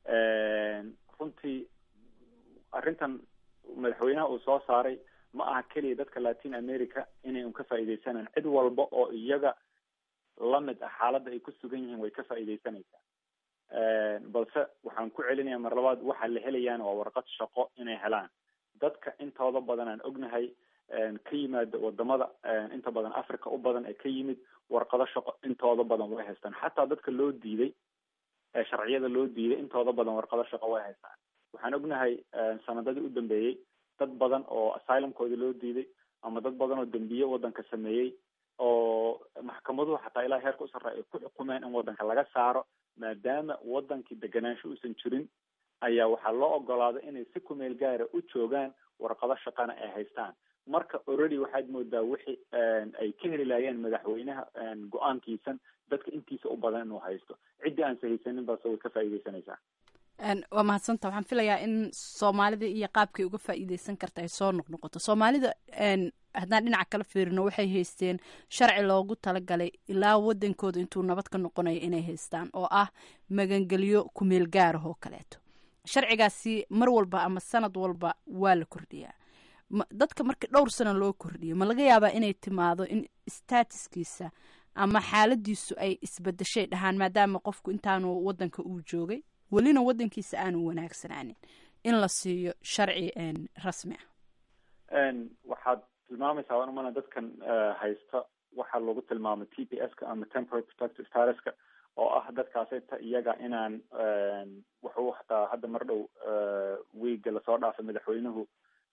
runtii arrintan madaxweynaha uu soo saaray ma aha keliya dadka latin america inay un ka faa'iideysanaan cid walba oo iyaga lamid ah xaaladda ay ku sugan yihiin way ka faa'iideysanaysaa balse waxaan ku celinaya mar labaad waxa la helayaan waa warqad shaqo inay helaan dadka intooda badan aan ognahay ka yimaada wadamada inta badan africa u badan ee ka yimid warqado shaqo intooda badan way haystaan xataa dadka loo diiday ee sharciyada loo diiday intooda badan warqado shaqo way haystaan waxaan ognahay sanadadii u dambeeyey dad badan oo asylumkooda loo diiday ama dad badan oo dembiye waddanka sameeyey oo maxkamaduhu xataa ilaa heerka u sarreeya ay ku xukumeen in waddanka laga saaro maadaama waddankii deganaansho uusan jirin ayaa waxaa loo ogolaaday inay si kumeel gaara u joogaan warqado shaqana ay haystaan marka already waxaad moodaa wixii ay ka heli laayeen madaxweynaha go-aankiisan dadka intiisa u badan inuu haysto ciddii aanse haysanin balse way ka faa'iideysanaysaa waa mahadsanta waxaan filayaa in soomaalida iyo qaabkay uga faa'iideysan karta ay soo noqnoqoto soomaalida haddaan dhinaca kala fiirino waxay haysteen sharci loogu talagalay ilaa wadankooda intuu nabad ka noqonayo inay haystaan oo ah magangelyo kumeel gaarah oo kaleeto sharcigaasi mar walba ama sanad walba waa la kordhiyaa dadka marka dhowr sano loo kordhiyo ma laga yaabaa inay timaado in statuskiisa ama xaaladiisu ay isbedeshay dhahaan maadaama qofku intaanu wadanka uu joogay welina wadankiisa aanu wanaagsanaanin in la siiyo sharci rasmi ah waxaad tilmaamaysaa waan umana dadkan haysta waxaa lagu tilmaamay t p s ka ama temporary protective statuska oo ah dadkaasita iyaga inaan wuxuu hataa hadda mar dhow wiiga lasoo dhaafay madaxweynuhu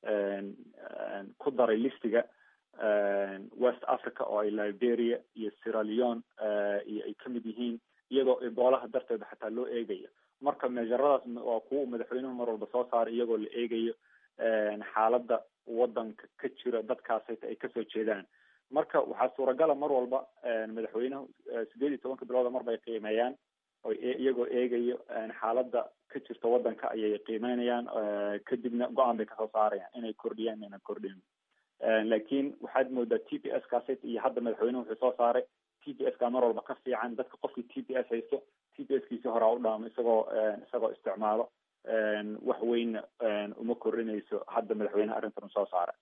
ku daray listiga west africa oo ay liberia iyo sierra leone iyo ay kamid yihiin iyadoo eboolaha darteeda xataa loo eegayo marka meesharadaas waa kuwa madaxweynuhu mar walba soo saaray iyagoo la eegayo xaaladda wadanka ka jira dadkaasayta ay kasoo jeedaan marka waxaa suuragala mar walba madaxweynuhu sideed iyo tobanka bilooda mar bay qiimeeyaan o iyagoo eegayo xaaladda ka jirta wadanka ayay qiimeynayaan kadibna go-aan bay kasoo saarayaan inay kordhiyaan inayna kordhin laakiin waxaad moodaa t p s kaasi iyo hadda madaxweynuhu wuxuu soo saaray t p s ka mar walba ka fiican dadka qofkii t p s haysto t p s kiisi horaa u dhaamo isagoo isagoo isticmaalo wax weynna uma kordhinayso hadda madaxweyneha arrintan u soo saaray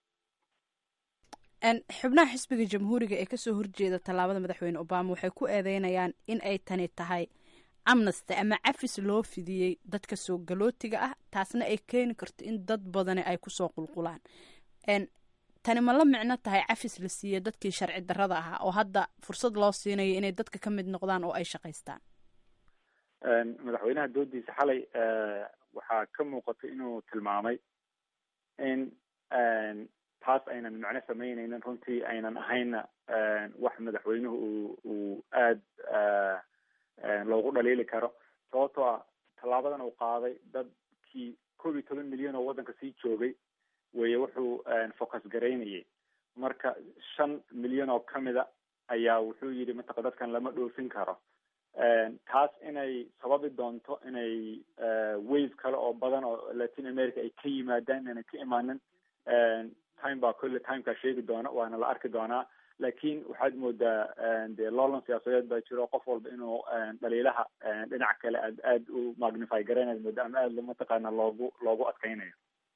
xubnaha xisbiga jamhuuriga ee kasoo horjeeda tallaabada madaxweyne obama waxay ku eedeynayaan in ay tani tahay amnesty ama cafis loo fidiyey dadka soo galootiga ah taasna ay keeni karto in dad badani ay kusoo qulqulaan tani ma la micno tahay cafis la siiye dadkii sharci darrada ahaa oo hadda fursad loo siinayo inay dadka ka mid noqdaan oo ay shaqaystaan madaxweynaha doodiisa xalay waxaa ka muuqatay inuu tilmaamay in taas aynan macno samaynaynin runtii aynan ahayna wax madaxweynuhu uu uu aada loogu dhaliili karo sababtoo ah tallaabadan uu qaaday dadkii koob iyo toban milyan oo waddanka sii joogay weye wuxuu focus garaynayay marka shan milyan oo kamida ayaa wuxuu yidhi mataqa dadkan lama dhoofin karo taas inay sababi doonto inay wave kale oo badan oo latin america ay ka yimaadaan inayna ka imaanin time baa kolle timekaa sheegi doona waana la arki doonaa laakiin waxaad moodaa de loolan siyaasadeed baa jiro qof walba inuu dhaliilaha dhinac kale aad aada u magnify garaynaad mooda ama aada mataqaana loogu loogu adkaynayo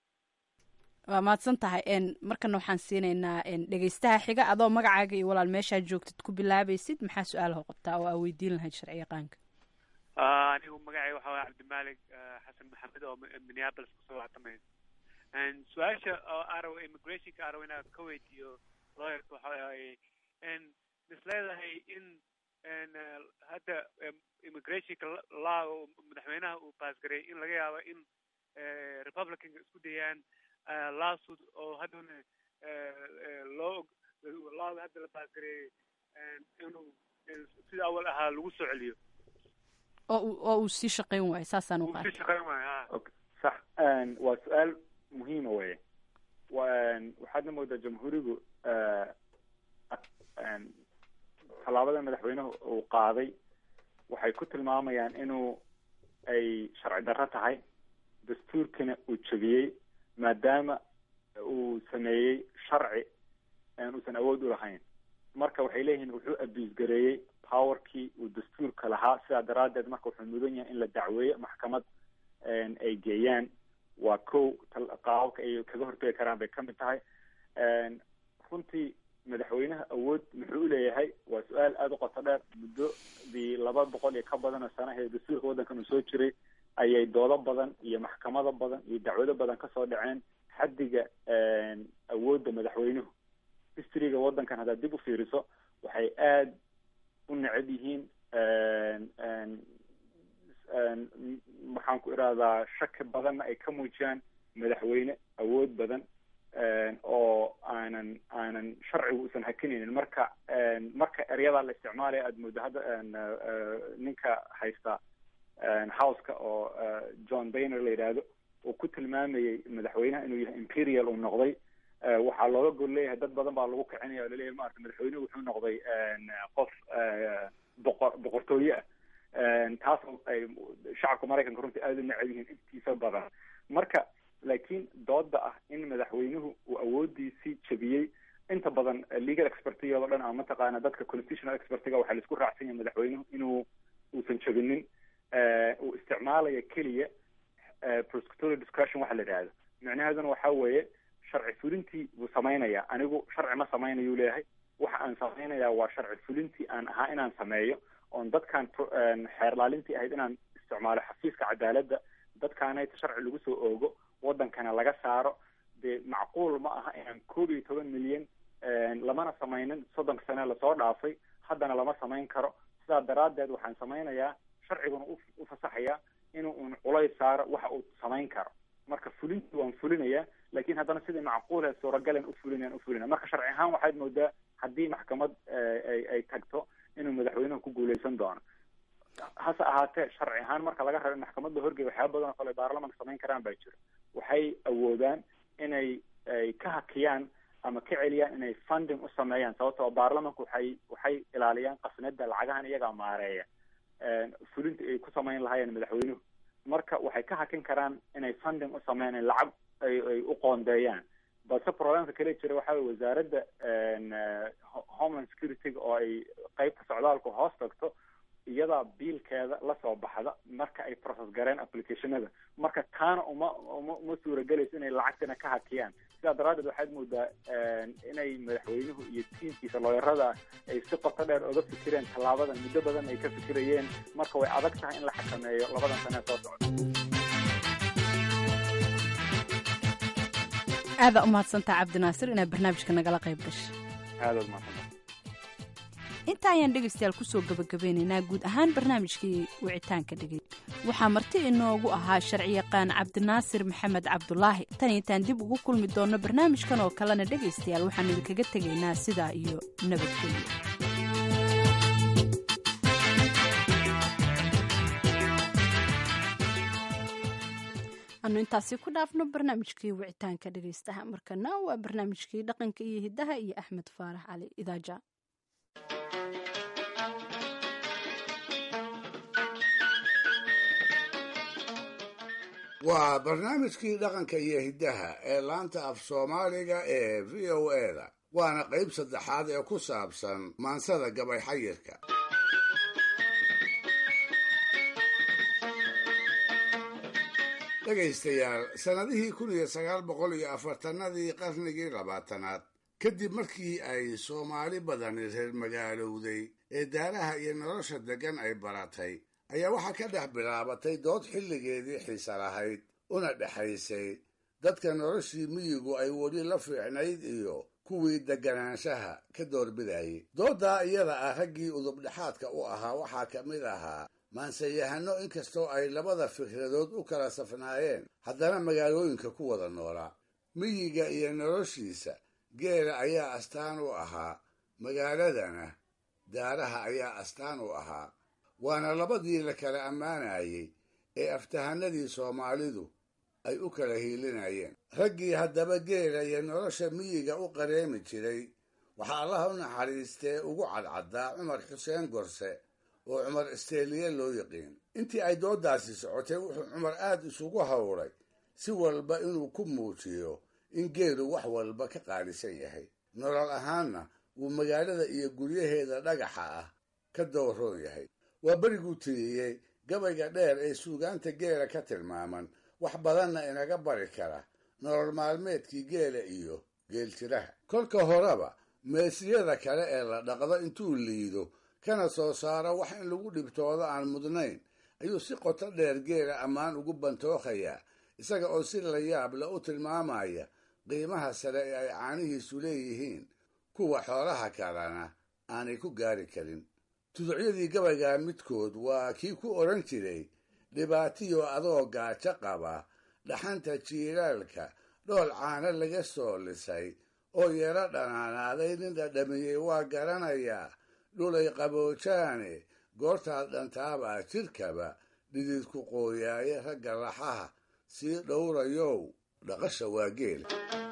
waa mahadsan tahay markana waxaan siinaynaa dhegeystaha xiga adoo magacaaga iyo walaal meeshaad joogtid ku bilaabaysid maxaa su-aalaha qabtaa oo aa weydiin lahayd sharci yaqaanka anigu magacay waxa waye cabdimalik xasan maxamed oo minneapolis kusoo wactamay su-aasha oo araw immigrationka araw inaa ka weydiiyo lawyerka waxa waaye mis leedahay in hadda immigrationka law madaxweynaha uu baasgareeyay in laga yaabo in republicanka isku dayaan lawsuit oo haddana loo law hadda la baasgareeyay inuu sida awal ahaa lagu soo celiyo oo oo uu sii shaqayn waayo saasaan u uu sii shaqayn waayo ha sax waa su-aal muhiima weye waxaadna moodaa jamhuurigu tallaabada madaxweynuhu uu qaaday waxay ku tilmaamayaan inuu ay sharci darro tahay dastuurkana uu jebiyey maadaama uu sameeyey sharci uusan awood u lahayn marka waxay leeyihiin wuxuu abuse gareeyey powerkii uu dastuurka lahaa sidaa daraaddeed marka wuxuu mudan yahay in la dacweeyo maxkamad ay geeyaan waa kow qaababka ay kaga hortegi karaan bay kamid tahay runtii madaxweynaha awood muxuu uleeyahay waa su-aal aada u qoto dheer muddodii laba boqol iyo ka badan oo sanahee dastuurka waddankan uu soo jiray ayay doodo badan iyo maxkamado badan iyo dacwado badan kasoo dhaceen xaddiga awoodda madaxweynuhu historyga waddankan haddaad dib u fiiriso waxay aada u necab yihiin maxaan ku irahdaa shaki badanna ay ka muujiyaan madaxweyne awood badan oo aanan aanan sharcigu usan hakinaynin marka marka eryadaa la isticmaalaya aada moodo hadda ninka haysta houseka oo john bayner la yidhaahdo uu ku tilmaamayey madaxweynaha inuu yahay imperial uu noqday waxaa looga gol leeyahay dad badan baa lagu kicinaya o laleeyahay maarata madaxweynuhu wuxuu noqday qof boqor boqortooye ah taas ay shacabka maraykanka runtii aada u necab yihiin intiisa badan marka laakiin dooda ah in madaxweynuhu uu awoodiisii jebiyey inta badan legal expertiga o dhan ama mataqaana dadka constitutional expertiga waxaa laisku raacsan yahay madaxweynuhu inuu uusan jebinin uu isticmaalayo keliya prosecutorial discretion waxa la yidhahdo micnaheeduna waxa weeye sharci fulintii buu samaynaya anigu sharci ma samaynayu leeyahay waxa aan samaynayaa waa sharci fulintii aan ahaa inaan sameeyo oon dadkan xeerlaalintii ahayd inaan isticmaalo xafiiska cadaaladda dadkaanayta sharci lagu soo oogo waddankana laga saaro dee macquul ma aha inaan koob iyo toban milyan lamana samaynin soddonka sane lasoo dhaafay haddana lama samayn karo sidaa daraaddeed waxaan samaynayaa sharciguna u fasaxayaa inuu un culays saaro waxa uu samayn karo marka fulintii waan fulinayaa laakiin haddana sidii macquulhe suuragalan u fulinayaan u fulinaya marka sharci ahaan waxaad moodaa haddii maxkamad ay ay tagto inuu madaxweynuhu ku guuleysan doono hase ahaatee sharci ahaan marka laga rabo in maxkamadda horgeey waxyaaba badan oo kale baarlamanka samayn karaan baa jira waxay awoodaan inay ay ka hakiyaan ama ka celiyaan inay funding u sameeyaan sababtoo baarlamanku waxay waxay ilaaliyaan qasnada lacagahan iyagaa maareeya fulinta ay ku samayn lahaayeen madaxweynuhu marka waxay ka hakin karaan inay funding u sameeyaan lacag ay ay u qoondeeyaan balse problemka kale jira waxa weye wasaaradda homeland security-ga oo ay qeybta socdaalku hoos tagto iyadaa biilkeeda lasoo baxda marka ay process gareen applicationada marka taana uma uma uma suuragelayso inay lacagtana ka hakiyaan sidaa daraaddeed waxaad moodaa inay madaxweynuhu iyo tiimkiisa looyarada ay si qoto dheer oga fikireen tallaabadan muddo badan ay ka fikirayeen marka way adag tahay in la xakameeyo labadan sane ee soo socda aadaa umahadsantaa cabdinaasir inaad barnaamijka nagala qayb gashay aadaad mahadsantahay inta ayaan dhegaystayaal kusoo gabagabeynaynaa guud ahaan barnaamijkii wicitaanka dhegay waxaa marti inoogu ahaa sharciyaqaan cabdinaasir maxamed cabdulaahi tan intaan dib ugu kulmi doonno barnaamijkan oo kalena dhegaystayaal waxaan idinkaga tegaynaa sidaa iyo nabadgelyo anu intaasi ku dhaafno barnaamijkii wicitaanka dhegaystaha markana waa barnaamijkii dhaqanka iyo hiddaha iyo axmed faarax cali idaaja waa barnaamijkii dhaqanka iyo hiddaha ee laanta af soomaaliga ee v o eda waana qayb saddexaad ee ku saabsan maansada gabay xayirka dhegaystayaal sannadihii kun iyo sagaal boqol iyo afartanadii qarnigii labaatanaad kadib markii ay soomaali badani reer magaalowday ee daaraha iyo nolosha deggan ay baratay ayaa waxaa ka dhex bilaabatay dood xilligeedii xiise lahayd una dhexaysay dadka noloshii miyigu ay weli la fiicnayd iyo kuwii degganaanshaha ka doorbidayay dooddaa iyada ah raggii udubdhexaadka u ahaa waxaa ka mid ahaa maansayahano inkastoo ay labada fikradood u kala safnaayeen haddana magaalooyinka ku wada noolaa miyiga iyo noloshiisa geela ayaa astaan u ahaa magaaladana daaraha ayaa astaan u ahaa waana labadii la kala ammaanayey ee aftahanadii soomaalidu ay u kala hiilinayeen raggii haddaba geela iyo nolosha miyiga u qareemi jiray waxaa allaha u naxariistee ugu cadcaddaa cumar xuseen gorse oo cumar isteeliye loo yiqiin intii ay dooddaasi socotay wuxuu cumar aad isugu howlay si walba inuu ku muujiyo in geelu wax walba ka qaalisan yahay nolol ahaanna wuu magaalada iyo guryaheeda dhagaxa ah ka dowroon yahay waa beriguu tiriyey gabayga dheer ee suugaanta geela ka tilmaaman wax badanna inaga bari kara nolol maalmeedkii geela iyo geeltiraha kolka horeba meesiyada kale ee la dhaqdo intuu liido kana soo saaro wax in lagu dhibtoodo aan mudnayn ayuu si qoto dheer geela ammaan ugu bantookayaa isaga oo si la yaab le u tilmaamaya qiimaha sare ee ay caanihiisu leeyihiin kuwa xoolaha kalena aanay ku gaari karin tuducyadii gabaygaa midkood waa kii ku odhan jiray dhibaatiyo adoo gaajo qaba dhaxanta jiilaalka dhool caano laga soo lisay oo yaro dhanaanaaday nin dhadhamiyey waa garanayaa dhulay qaboojaane goortaad dhantaabaa jidhkaba dhididku qooyaaye ragga laxaha sii dhowrayow dhaqasha waa geela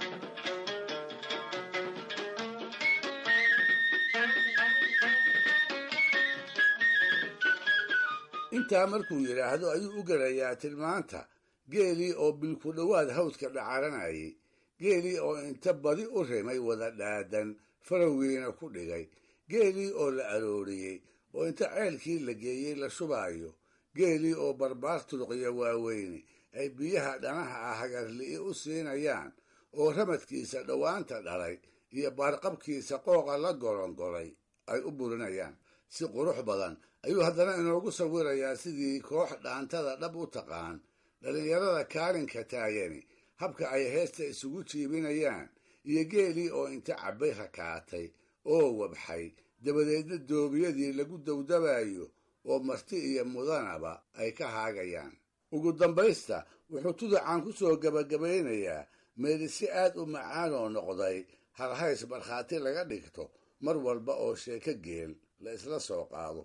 intaa markuu yidhaahdo ayuu u gelayaa tilmaanta geelii oo bilku dhowaad hawdka dhacaranayay geelii oo inta badi u rimay wada dhaadan farowgiina ku dhigay geelii oo la arooriyey oo inta ceelkii la geeyey la shubaayo geelii oo barbaar turuqya waaweyne ay biyaha dhanaha ah hagarli'i u siinayaan oo ramadkiisa dhowaanta dhalay iyo baarqabkiisa qooqa la golongolay ay u burinayaan si qurux badan ayuu haddana inoogu sawirayaa sidii koox dhaantada dhab u taqaan dhallinyarada kaalinka taagani habka ay heesta isugu jiibinayaan iyo geelii oo inta cabbay rakaatay oo wabxay dabadeedna doobiyadii lagu dawdabayo oo marti iyo mudanaba ay ka haagayaan ugu dambaysta wuxuu tuducan ku soo gebagabaynayaa meeli si aad u macaan oo noqday halhays markhaati laga dhigto mar walba oo sheeko geel la isla soo qaado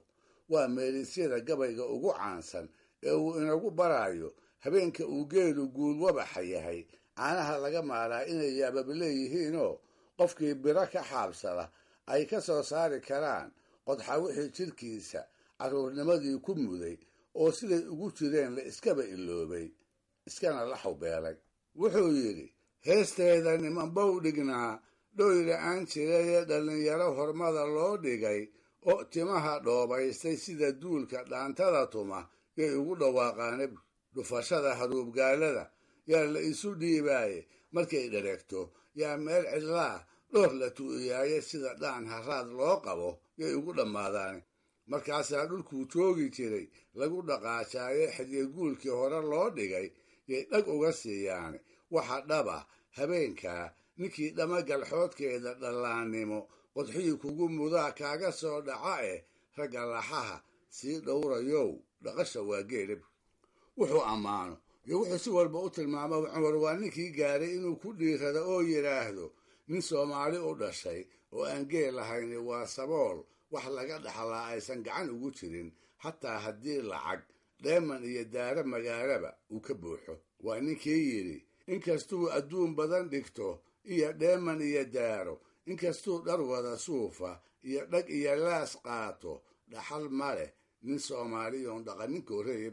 waa meelisyada gabayga ugu caansan ee uu inagu barayo habeenka uu geelu guul wabaxa yahay caanaha laga maalaa inay yaabab leeyihiinoo qofkii biro ka xaabsada ay ka soo saari karaan qodxa wixii jidhkiisa carruurnimadii ku muday oo siday ugu jireen la iskaba iloobay iskana la xawbeelay wuxuu yidhi heesteeda nimanbow dhignaa dhoyla aan jirayee dhallinyaro hormada loo dhigay oo timaha dhoobaystay sida duulka dhaantada tuma yay ugu dhawaaqaane dhufashada haruubgaalada yaa la isu dhiibaaye markay dhareegto yaa meel cidlaa dhoor la tu'iyaaye sida dhaan haraad loo qabo yay ugu dhammaadaane markaasaa dhulkuu joogi jiray lagu dhaqaajaaye xidye guulkii hore loo dhigay yay dhag uga siiyaane waxa dhaba habeenkaa ninkii dhamagalxoodkeeda dhallaannimo qodxihii kugu mudaa kaaga soo dhaca eh ragga laxaha sii dhowrayow dhaqasha waa geelab wuxuu ammaano iyo wuxuu si walba u tilmaamo cumar waa ninkii gaaray inuu ku dhiirado oo yidhaahdo nin soomaali u dhashay oo aan geel lahayni waa sabool wax laga dhaxlaa aysan gacan ugu jirin xataa haddii lacag dheeman iyo daaro magaalaba uu ka buuxo waa ninkii yidhi inkastuu adduun badan dhigto iyo dheeman iyo daaro inkastuu dhar wada suufa iyo dhag iyo laas qaato dhaxal ma leh nin soomaaliyoon dhaqaninko reeb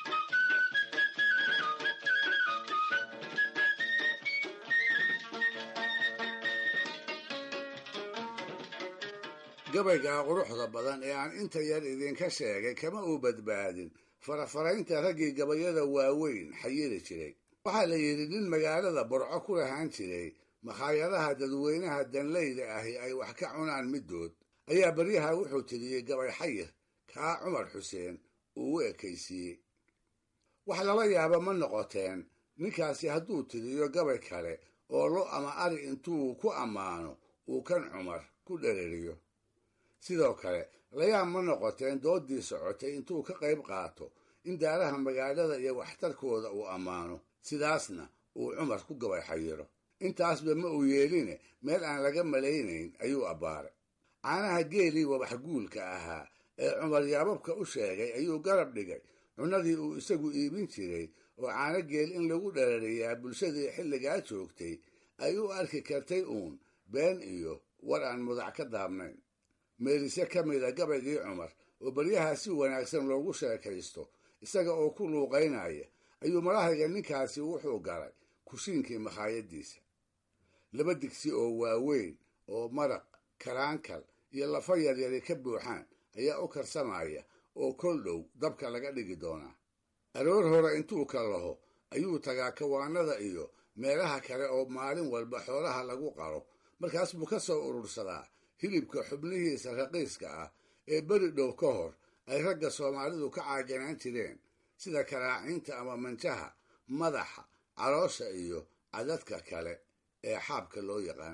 gabaygaa quruxda badan ee aan inta yar idinka sheegay kama uu badbaadin farafaraynta raggii gabayada waaweyn xayiri jiray waxaa la yidhi nin magaalada burco ku lahaan jiray makhaayadaha dadweynaha danleyda ahi ay wax ka cunaan middood ayaa baryaha wuxuu tiriyey gabay xayir kaa cumar xuseen uu u ekaysiiyey wax lala yaaba ma noqoteen ninkaasi hadduu tiriyo gabay kale oo lo ama ari intuu ku ammaano uu kan cumar ku dhereriyo sidoo kale layaab ma noqoteen dooddii socotay intuu ka qayb qaato in daaraha magaalada iyo waxtarkooda uu ammaano sidaasna uu cumar ku gabay xayiro intaasba ma uu yeeline meel aan laga malaynayn ayuu abbaaray caanaha geelii wabax guulka ahaa ee cumar yaababka u sheegay ayuu garab dhigay cunnadii uu isagu iibin jiray oo caano geel in lagu dharariyaa bulshadii xilligaa joogtay ay u arki kartay uun been iyo war aan mudac ka daabnayn meelise ka mida gabaygii cumar oo baryaha si wanaagsan loogu sheekaysto isaga oo ku luuqaynaya ayuu marahayga ninkaasi wuxuu galay kushiinkii makhaayaddiisa laba digsi oo waaweyn oo maraq karaankal iyo lafa yaryari ka buuxaan ayaa u karsamaya oo kol dhow dabka laga dhigi doonaa aroor hore intuu ka laho ayuu tagaa kawaanada iyo meelaha kale oo maalin walba xoolaha lagu qaro markaas buu ka soo urursadaa hilibka xubnihiisa raqiiska ah ee beri dhow ka hor ay ragga soomaalidu ka caaganaan jireen sida karaacinta ama manjaha madaxa caloosha iyo cadadka kale ee xaabka loo yaqaan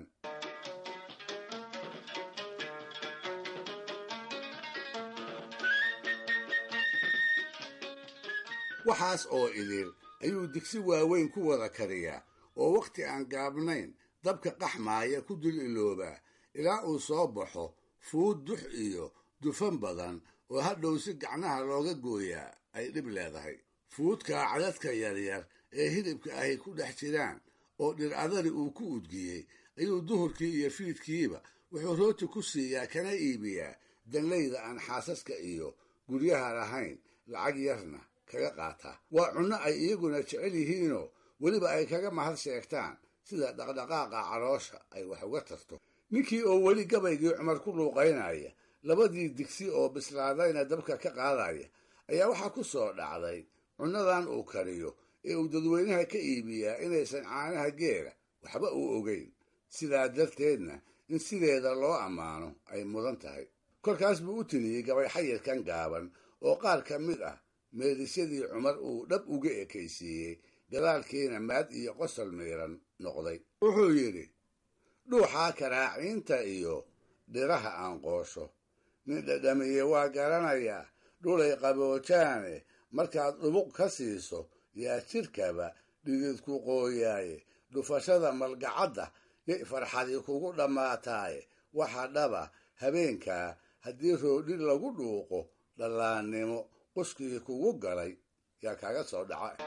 waxaas oo idil ayuu digsi waaweyn ku wada kariyaa oo wakhti aan gaabnayn dabka qaxmaaya ku dul iloobaa ilaa uu soo baxo fuud dux iyo dufan badan oo hadhow si gacnaha looga gooyaa ay dhib leedahay fuudkaa cadadka yaryar ee hilibka ahy ku dhex jiraan oo dhir adari uu ku udgiyey ayuu duhurkii iyo fiidkiiba wuxuu rooti ku siiyaa kana iibiyaa danlayda aan xaasaska iyo guryaha lahayn lacag yarna kaga qaataa waa cunno ay iyaguna jecel yihiinoo weliba ay kaga mahad sheegtaan sida dhaqdhaqaaqa caloosha ay wax uga tarto ninkii oo weli gabaygii cumar ku luuqaynaya labadii digsi oo bislaadayna dabka ka qaadaya ayaa waxaa ku soo dhacday cunnadan uu kariyo ee uu dadweynaha ka iibiyaa inaysan caanaha geela waxba uu ogeyn sidaa darteedna in sideeda loo ammaano ay mudan tahay korkaas buu u tiriyey gabay xayirkan gaaban oo qaar ka mid ah meedisyadii cumar uu dhab uga ekaysiiyey gadaalkiina maad iyo qosol miiran noqday wuxuu yidhi dhuuxaa karaaciinta iyo dhiraha aan qoosho nin dhadhamiye waa garanayaa dhulay qaboojaane markaad dhubuq ka siiso yaa jidhkaba dhididku qooyaaye dhufashada malgacadda yay farxadii kugu dhammaataaye waxa dhaba habeenkaa haddii roodhi lagu dhuuqo dhallaannimo quskigii kugu galay yaa kaaga soo dhaca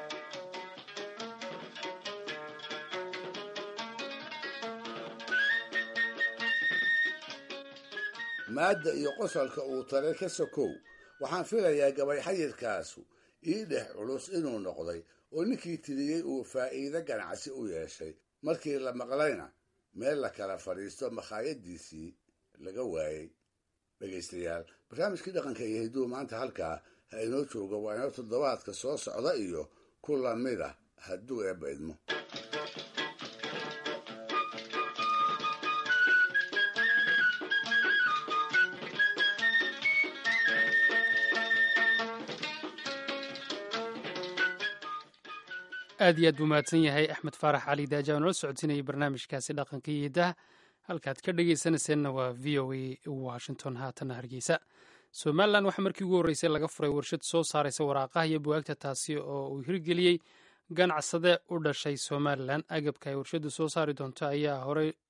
maadda iyo qosolka uu tale ka sokow waxaan filayaa gabay xayirkaasu ii dhex culus inuu noqday oo ninkii tiriyey uu faa'iide ganacsi u yeeshay markii la maqlayna meel la kala fadhiisto makhaayaddiisii laga waayey dhegaystayaal barnaamijkii dhaqanka iyo hidduu maanta halkaa ha inoo jooga waa inoo toddobaadka soo socda iyo ku lamid ah hadduu eebba idmo aad iyo aad buu mahadsan yahay axmed faarax cali daaja oo nala socodsiinayay barnaamijkaasi dhaqanka iyo hiddaha halkaad ka dhegaysanayseena waa v o a washington haatana hargeysa somalilan waxaa markii ugu horreysay laga furay warshad soo saaraysa waraaqaha iyo buwaagta taasi oo uu hirgeliyey ganacsade u dhashay somalilan agabka ay warshaddu soo saari doonto ayaa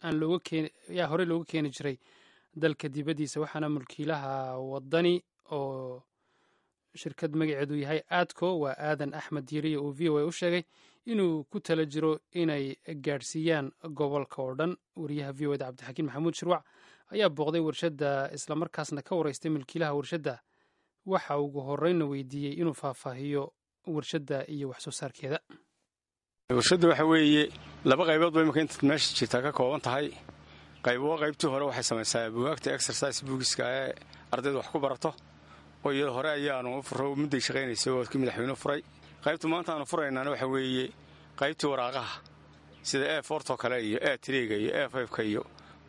horey looga keeni jiray dalka dibaddiisa waxaana mulkiilaha wadani oo shirkad magaceedu yahay aadco waa aadan axmed diiriya uu v o a u sheegay inuu ku tala jiro inay gaadhsiiyaan gobolka oo dhan wariyaha v o da cabdixakiin maxamuud shirwac ayaa booqday warshadda islamarkaasna ka wareystay milkiilaha warshadda waxa ugu horeyna weydiiyey inuu faahfaahiyo warshadda iyo wax soo saarkeeda warshadda waxa weeye laba qaybood bay imaka intaad meesha jirtaa ka kooban tahay qaybo qaybtii hore waxay samaysaa bugaagta exercise bugiska ee ardayda wax ku barato oo iyada hore ayaanu furo mudday shaqaynaysay oo kii madaxweyne furay qaybta maanta aanu furaynaana waxa weeye qaybtii waraaqaha sida e fortoo kale iyo e triga iyo e fiveka iyo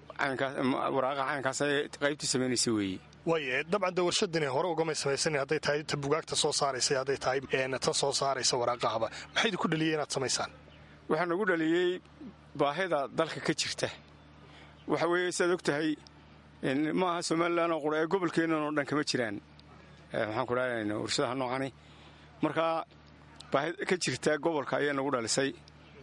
waraaqaha caynkaas qaybtii samaynaysa weeye way dabcan de warshadani hore ugamay samaysan hadday tahay ta bugaagta soo saaraysa hadday tahay tan soo saaraysa waraaqahaba maxay idinku dhaliyey inaad samaysaan waxaa nagu dhaliyey baahida dalka ka jirta waxa weeye siaad og tahay maaha somalilan oo qura ee gobolkeennan oo dhan kama jiraan maxaan ku dhahan warshadaha noocani markaa baahi ka jirta gobolka ayaa nagu dhalisay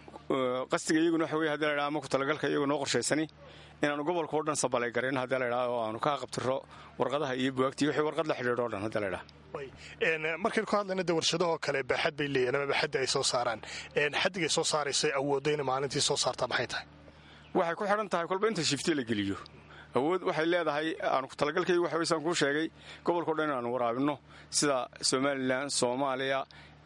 qasdiga iyaguna waxa wey hadii la ydhaha ama ku talagalka iyagu noo qorshaysani inaanu gobolka o dhan sabalay garayno hadii la ydhaha oo aanu ka qabtiro warqadaha iyo bugaagtii wixii warqad la xidhiidho o dhan hadii la ydhaha markaynu ka hadlayna de warshadahoo kale baaxad bay leeyihin ama baaxadda ay soo saaraan xaddigay soo saaraysa awoodda inay maalintii soo saartaa maxay tahay waxay ku xidhan tahay kolba inta shifti la geliyo awood waxay leedahay aanu talagalkaygu waxa weysaan kuu sheegay gobolkao dhan inaanu waraabinno sida somalilan soomaaliya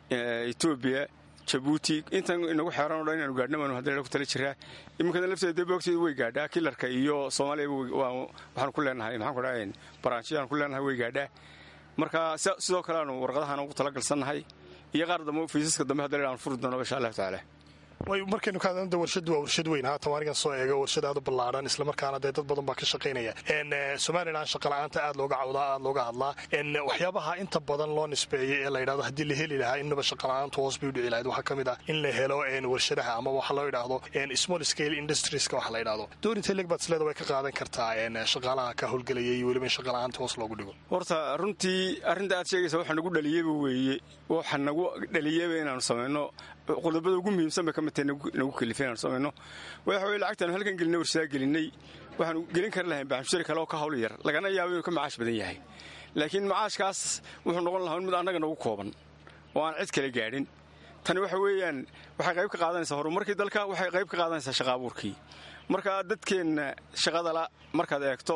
etoobiya jabuuti intan inagu xeeran o dhan inaanu gaadhna baanu hadda ku tala jiraa iminkada lafteeda dee boogteeda way gaadhaa kilarka iyo soomaaliya waxaanu ku leenahay maxaan ku dhahay baraanjiyaanu ku leenahay way gaadhaa marka sidoo kale aanu warqadahaana ugu talagalsannahay iyo qaar dambe fiisaska dambe hadda aanu furi doono insha allahu tacaala way markaynu ka hadlana de warshaddu waa warshad weyn haatan anigan soo eego warshad aad u ballaadhan islamarkaana dee dad badan baa ka shaqaynaya somalilan shaqala'aanta aad looga cawdaa aad looga hadlaa waxyaabaha inta badan loo nisbeeyey ee la yidhahdo haddii la heli lahaa innaba shaqala'aantu hoos bay u dhici lahayd waxaa ka mid ah in la helo warshadaha ama waxa loo yidhaahdo small scale industrieska waxa la yidhahdo doorinta leg baad isleeda way ka qaadan kartaa shaqaalaha ka howlgelaya iyo weliba in shaqala'aanta hoos loogu dhigo horta runtii arrinta aad sheegaysa waxa nagu dhaliyeyba weeye waxa nagu dhaliyeyba inaanu samayno qodobada ugu muhiimsan bay ka mid tahay nagu kelifay inaanu samayno waxa weye lacagtaanu halkan gelinay warsadaa gelinay waxaanu gelin kari lahayn baxmushari kale oo ka hawl yar lagana yaabo inuu ka macaash badan yahay laakiin macaashkaas wuxuu noqon lahaa mid annaga nagu kooban oo aan cid kale gaadhin tani waxa weeyaan waxay qayb ka qaadanaysaa horumarkii dalka waxay qayb ka qaadanaysaa shaqa abuurkii marka dadkeenna shaqadala markaad eegto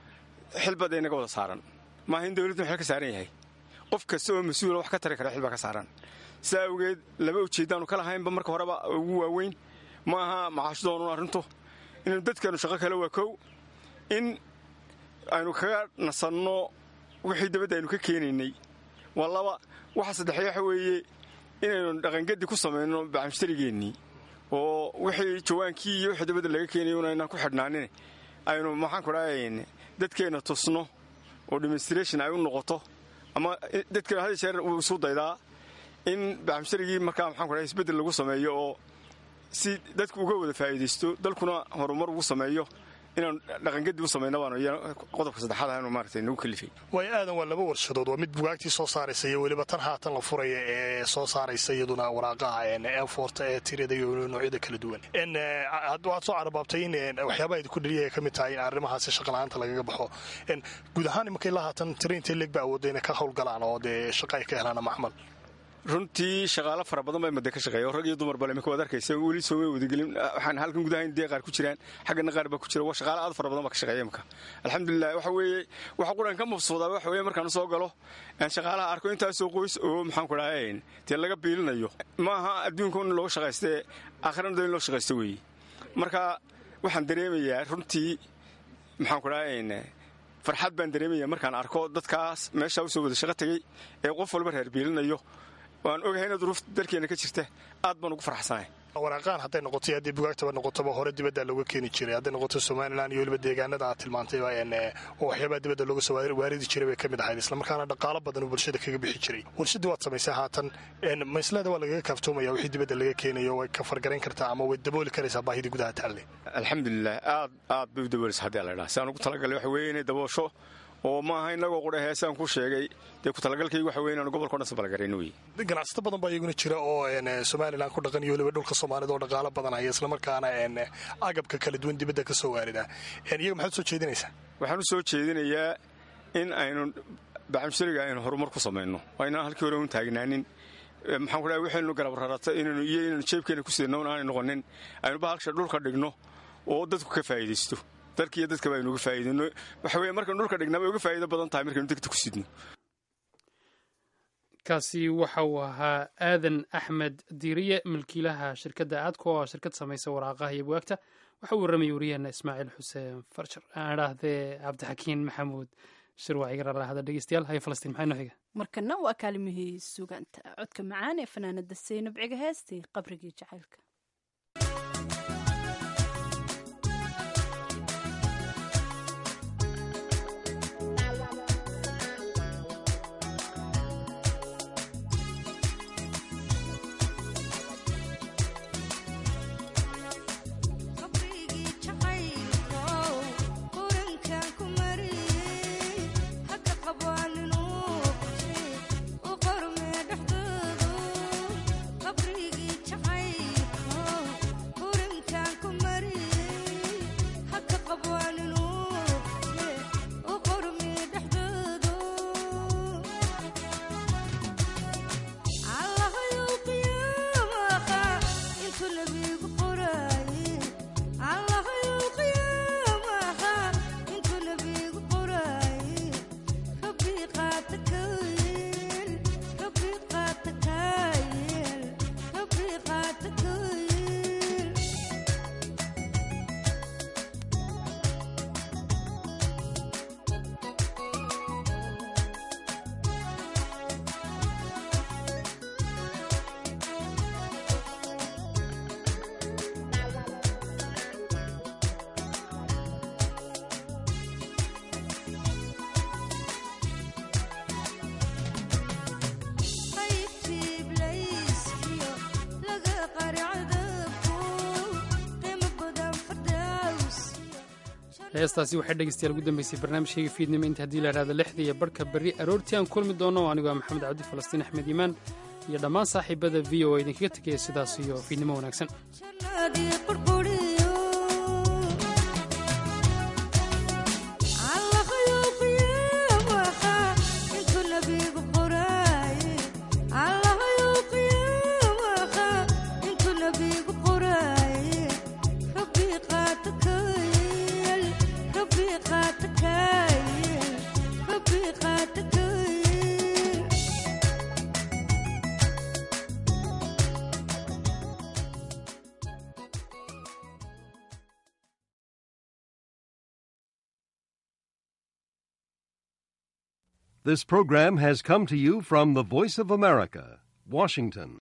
xilbada inaga wada saaran maaha in dawladdu xil ka saaran yahay qof kasta oo mas-uula wax ka tari kara xilbaa ka saaran sidaa awgeed laba ujeeddaanu ka lahaynba marka horeba ugu waaweyn ma aha macaashdoonun arrintu inaynu dadkeenu shaqo kale waa kow in aynu kaga nasanno wixii dabadda aynu ka keenaynay waa laba waxa saddexee waxa weeye inaynu dhaqangadi ku samayno bacamshtarigeennii oo wixii jawaankii iyo wixii dabadda laga keenayo inaynaan ku xidhnaanin aynu maxaan ku dhahayn dadkeenna tusno oo demonstration ay u noqoto ama dadkeenu had jeer uu isu daydaa in bacamsharigii markaa maxaan ku dhahay isbeddel lagu sameeyo oo si dadku uga wada faa'iidaysto dalkuna horumar ugu sameeyo inaan dhaqangedi u samayno baan qodobka saddexaad ahaanu maaragtay nagu kalifay way aadan waa laba warshadood waa mid bugaagtii soo saaraysa iyo weliba tan haatan la furaya ee soo saaraysa iyaduna waraaqaha eforta ee tirada iyo noocyada kala duwan waxaad soo carabaabtay in waxyaabaha idinku dhaliya ka mid tahay in arrimahaasi shaqala-aanta lagaga baxo guud ahaan imankay la haatan tira intee leeg ba awoodda inay ka howlgalaan oo dee shaqa ay ka helaan maxmal runtii shaqaalo fara badan baa made ka shaqeeya rag iyo dumar bale imika waad arkaysa weli sooma wadagelin waxaan halkan gudahayn dee qaar ku jiraan xaggana qaar baa ku jira waa shaqaalo aad fara badan baa ka shaqeeya imika alxamdulilah waxa weeye waxa quran ka mabsuudaa waxa weeye markaan soo galo aan shaqaalaha arko intaasoo qoys oo maxaan ku dhahay dee laga biilinayo maaha adduunka in looga shaqaystee aakhirana in loo shaqaysto weeye marka waxaan dareemayaa runtii maxaan ku dhahay farxad baan dareemaya markaan arko dadkaas meeshaa usoo wada shaqo tegey ee qof walba reer biilinayo waan ogahay ina duruufta dalkeena ka jirta aad baan ugu farxsanahay waraaqaan hadday noqoto haddii bugaagtaba noqotoba hore dibadda looga keeni jiray hadday noqoto somalilan iyo weliba deegaanada aad tilmaantayba oo waxyaabaha dibadda looga soo waaridi jiray bay ka mid ahayd islamarkaana dhaqaalo badan uu bulshada kaga bixi jiray warshadii waad samaysay haatan maslada waa lagaga kaaftoomaya wixii dibadda laga keenayo way ka fargarayn kartaa ama way dabooli karaysaa baahidii gudaha taalle alxamdulilah aad aad bay u daboolaysa haddii la ydhaha si aan ugu talagalay waxa weeye inay daboosho oo maaha inagoo qudha heesaan ku sheegay dee kutalagalkaygu waxa weye inaanu gobolka o dhan sabalgarayno wey ganacsato badan baa iyaguna jira oo somalilan ku dhaqan iyo weliba dhulka soomaalida oo dhaqaalo badan haya islamarkaana agabka kala duwan dibadda ka soo waarida iyaga maxaad soo jeedinaysaa waxaan u soo jeedinayaa in aynu bacamshariga aynu horumar ku samayno waa inaan halkii hore un taagnaanin maxaan ku dhahay waxaynu garab rarata inaynu iyo inaynu jeebkeena ku sidno un aanay noqonin aynu bahalsha dhulka dhigno oo dadku ka faa'iidaysto dalka iyo dadkaba aynu uga faa'iidayno waxa weye markaynu dhulka dhignaba ay uga faa'iido badan tahay markaynu degta ku sidno kaasi waxa uu ahaa aadan axmed diiriye milkiilaha shirkadda aadko oo shirkad samaysa waraaqaha iyo bugaagta waxa uu warramayay wariyaheena ismaaciil xuseen farjar aan idhaahdee cabdixakiin maxamuud shirwac iga raalahada dhegeystayaal haya falastiin maxay noo xiga markana waa kaalimihii suganta codka macaan ee fanaanada saynab ciga heestii qabrigii jacaylka heestaasi waxay dhegeystayaal ugu dambeysay barnaamijkayga fiidnimo inta haddii la idhahdo lixda iyo barhka berri aroortii aan kulmi doono anigoo ah maxamed cabdi falastiin axmed iimaan iyo dhammaan saaxiibada v o a idinkaga tegaya sidaas iyo fiidnimo wanaagsan This program has come to you from the Voice of America, Washington.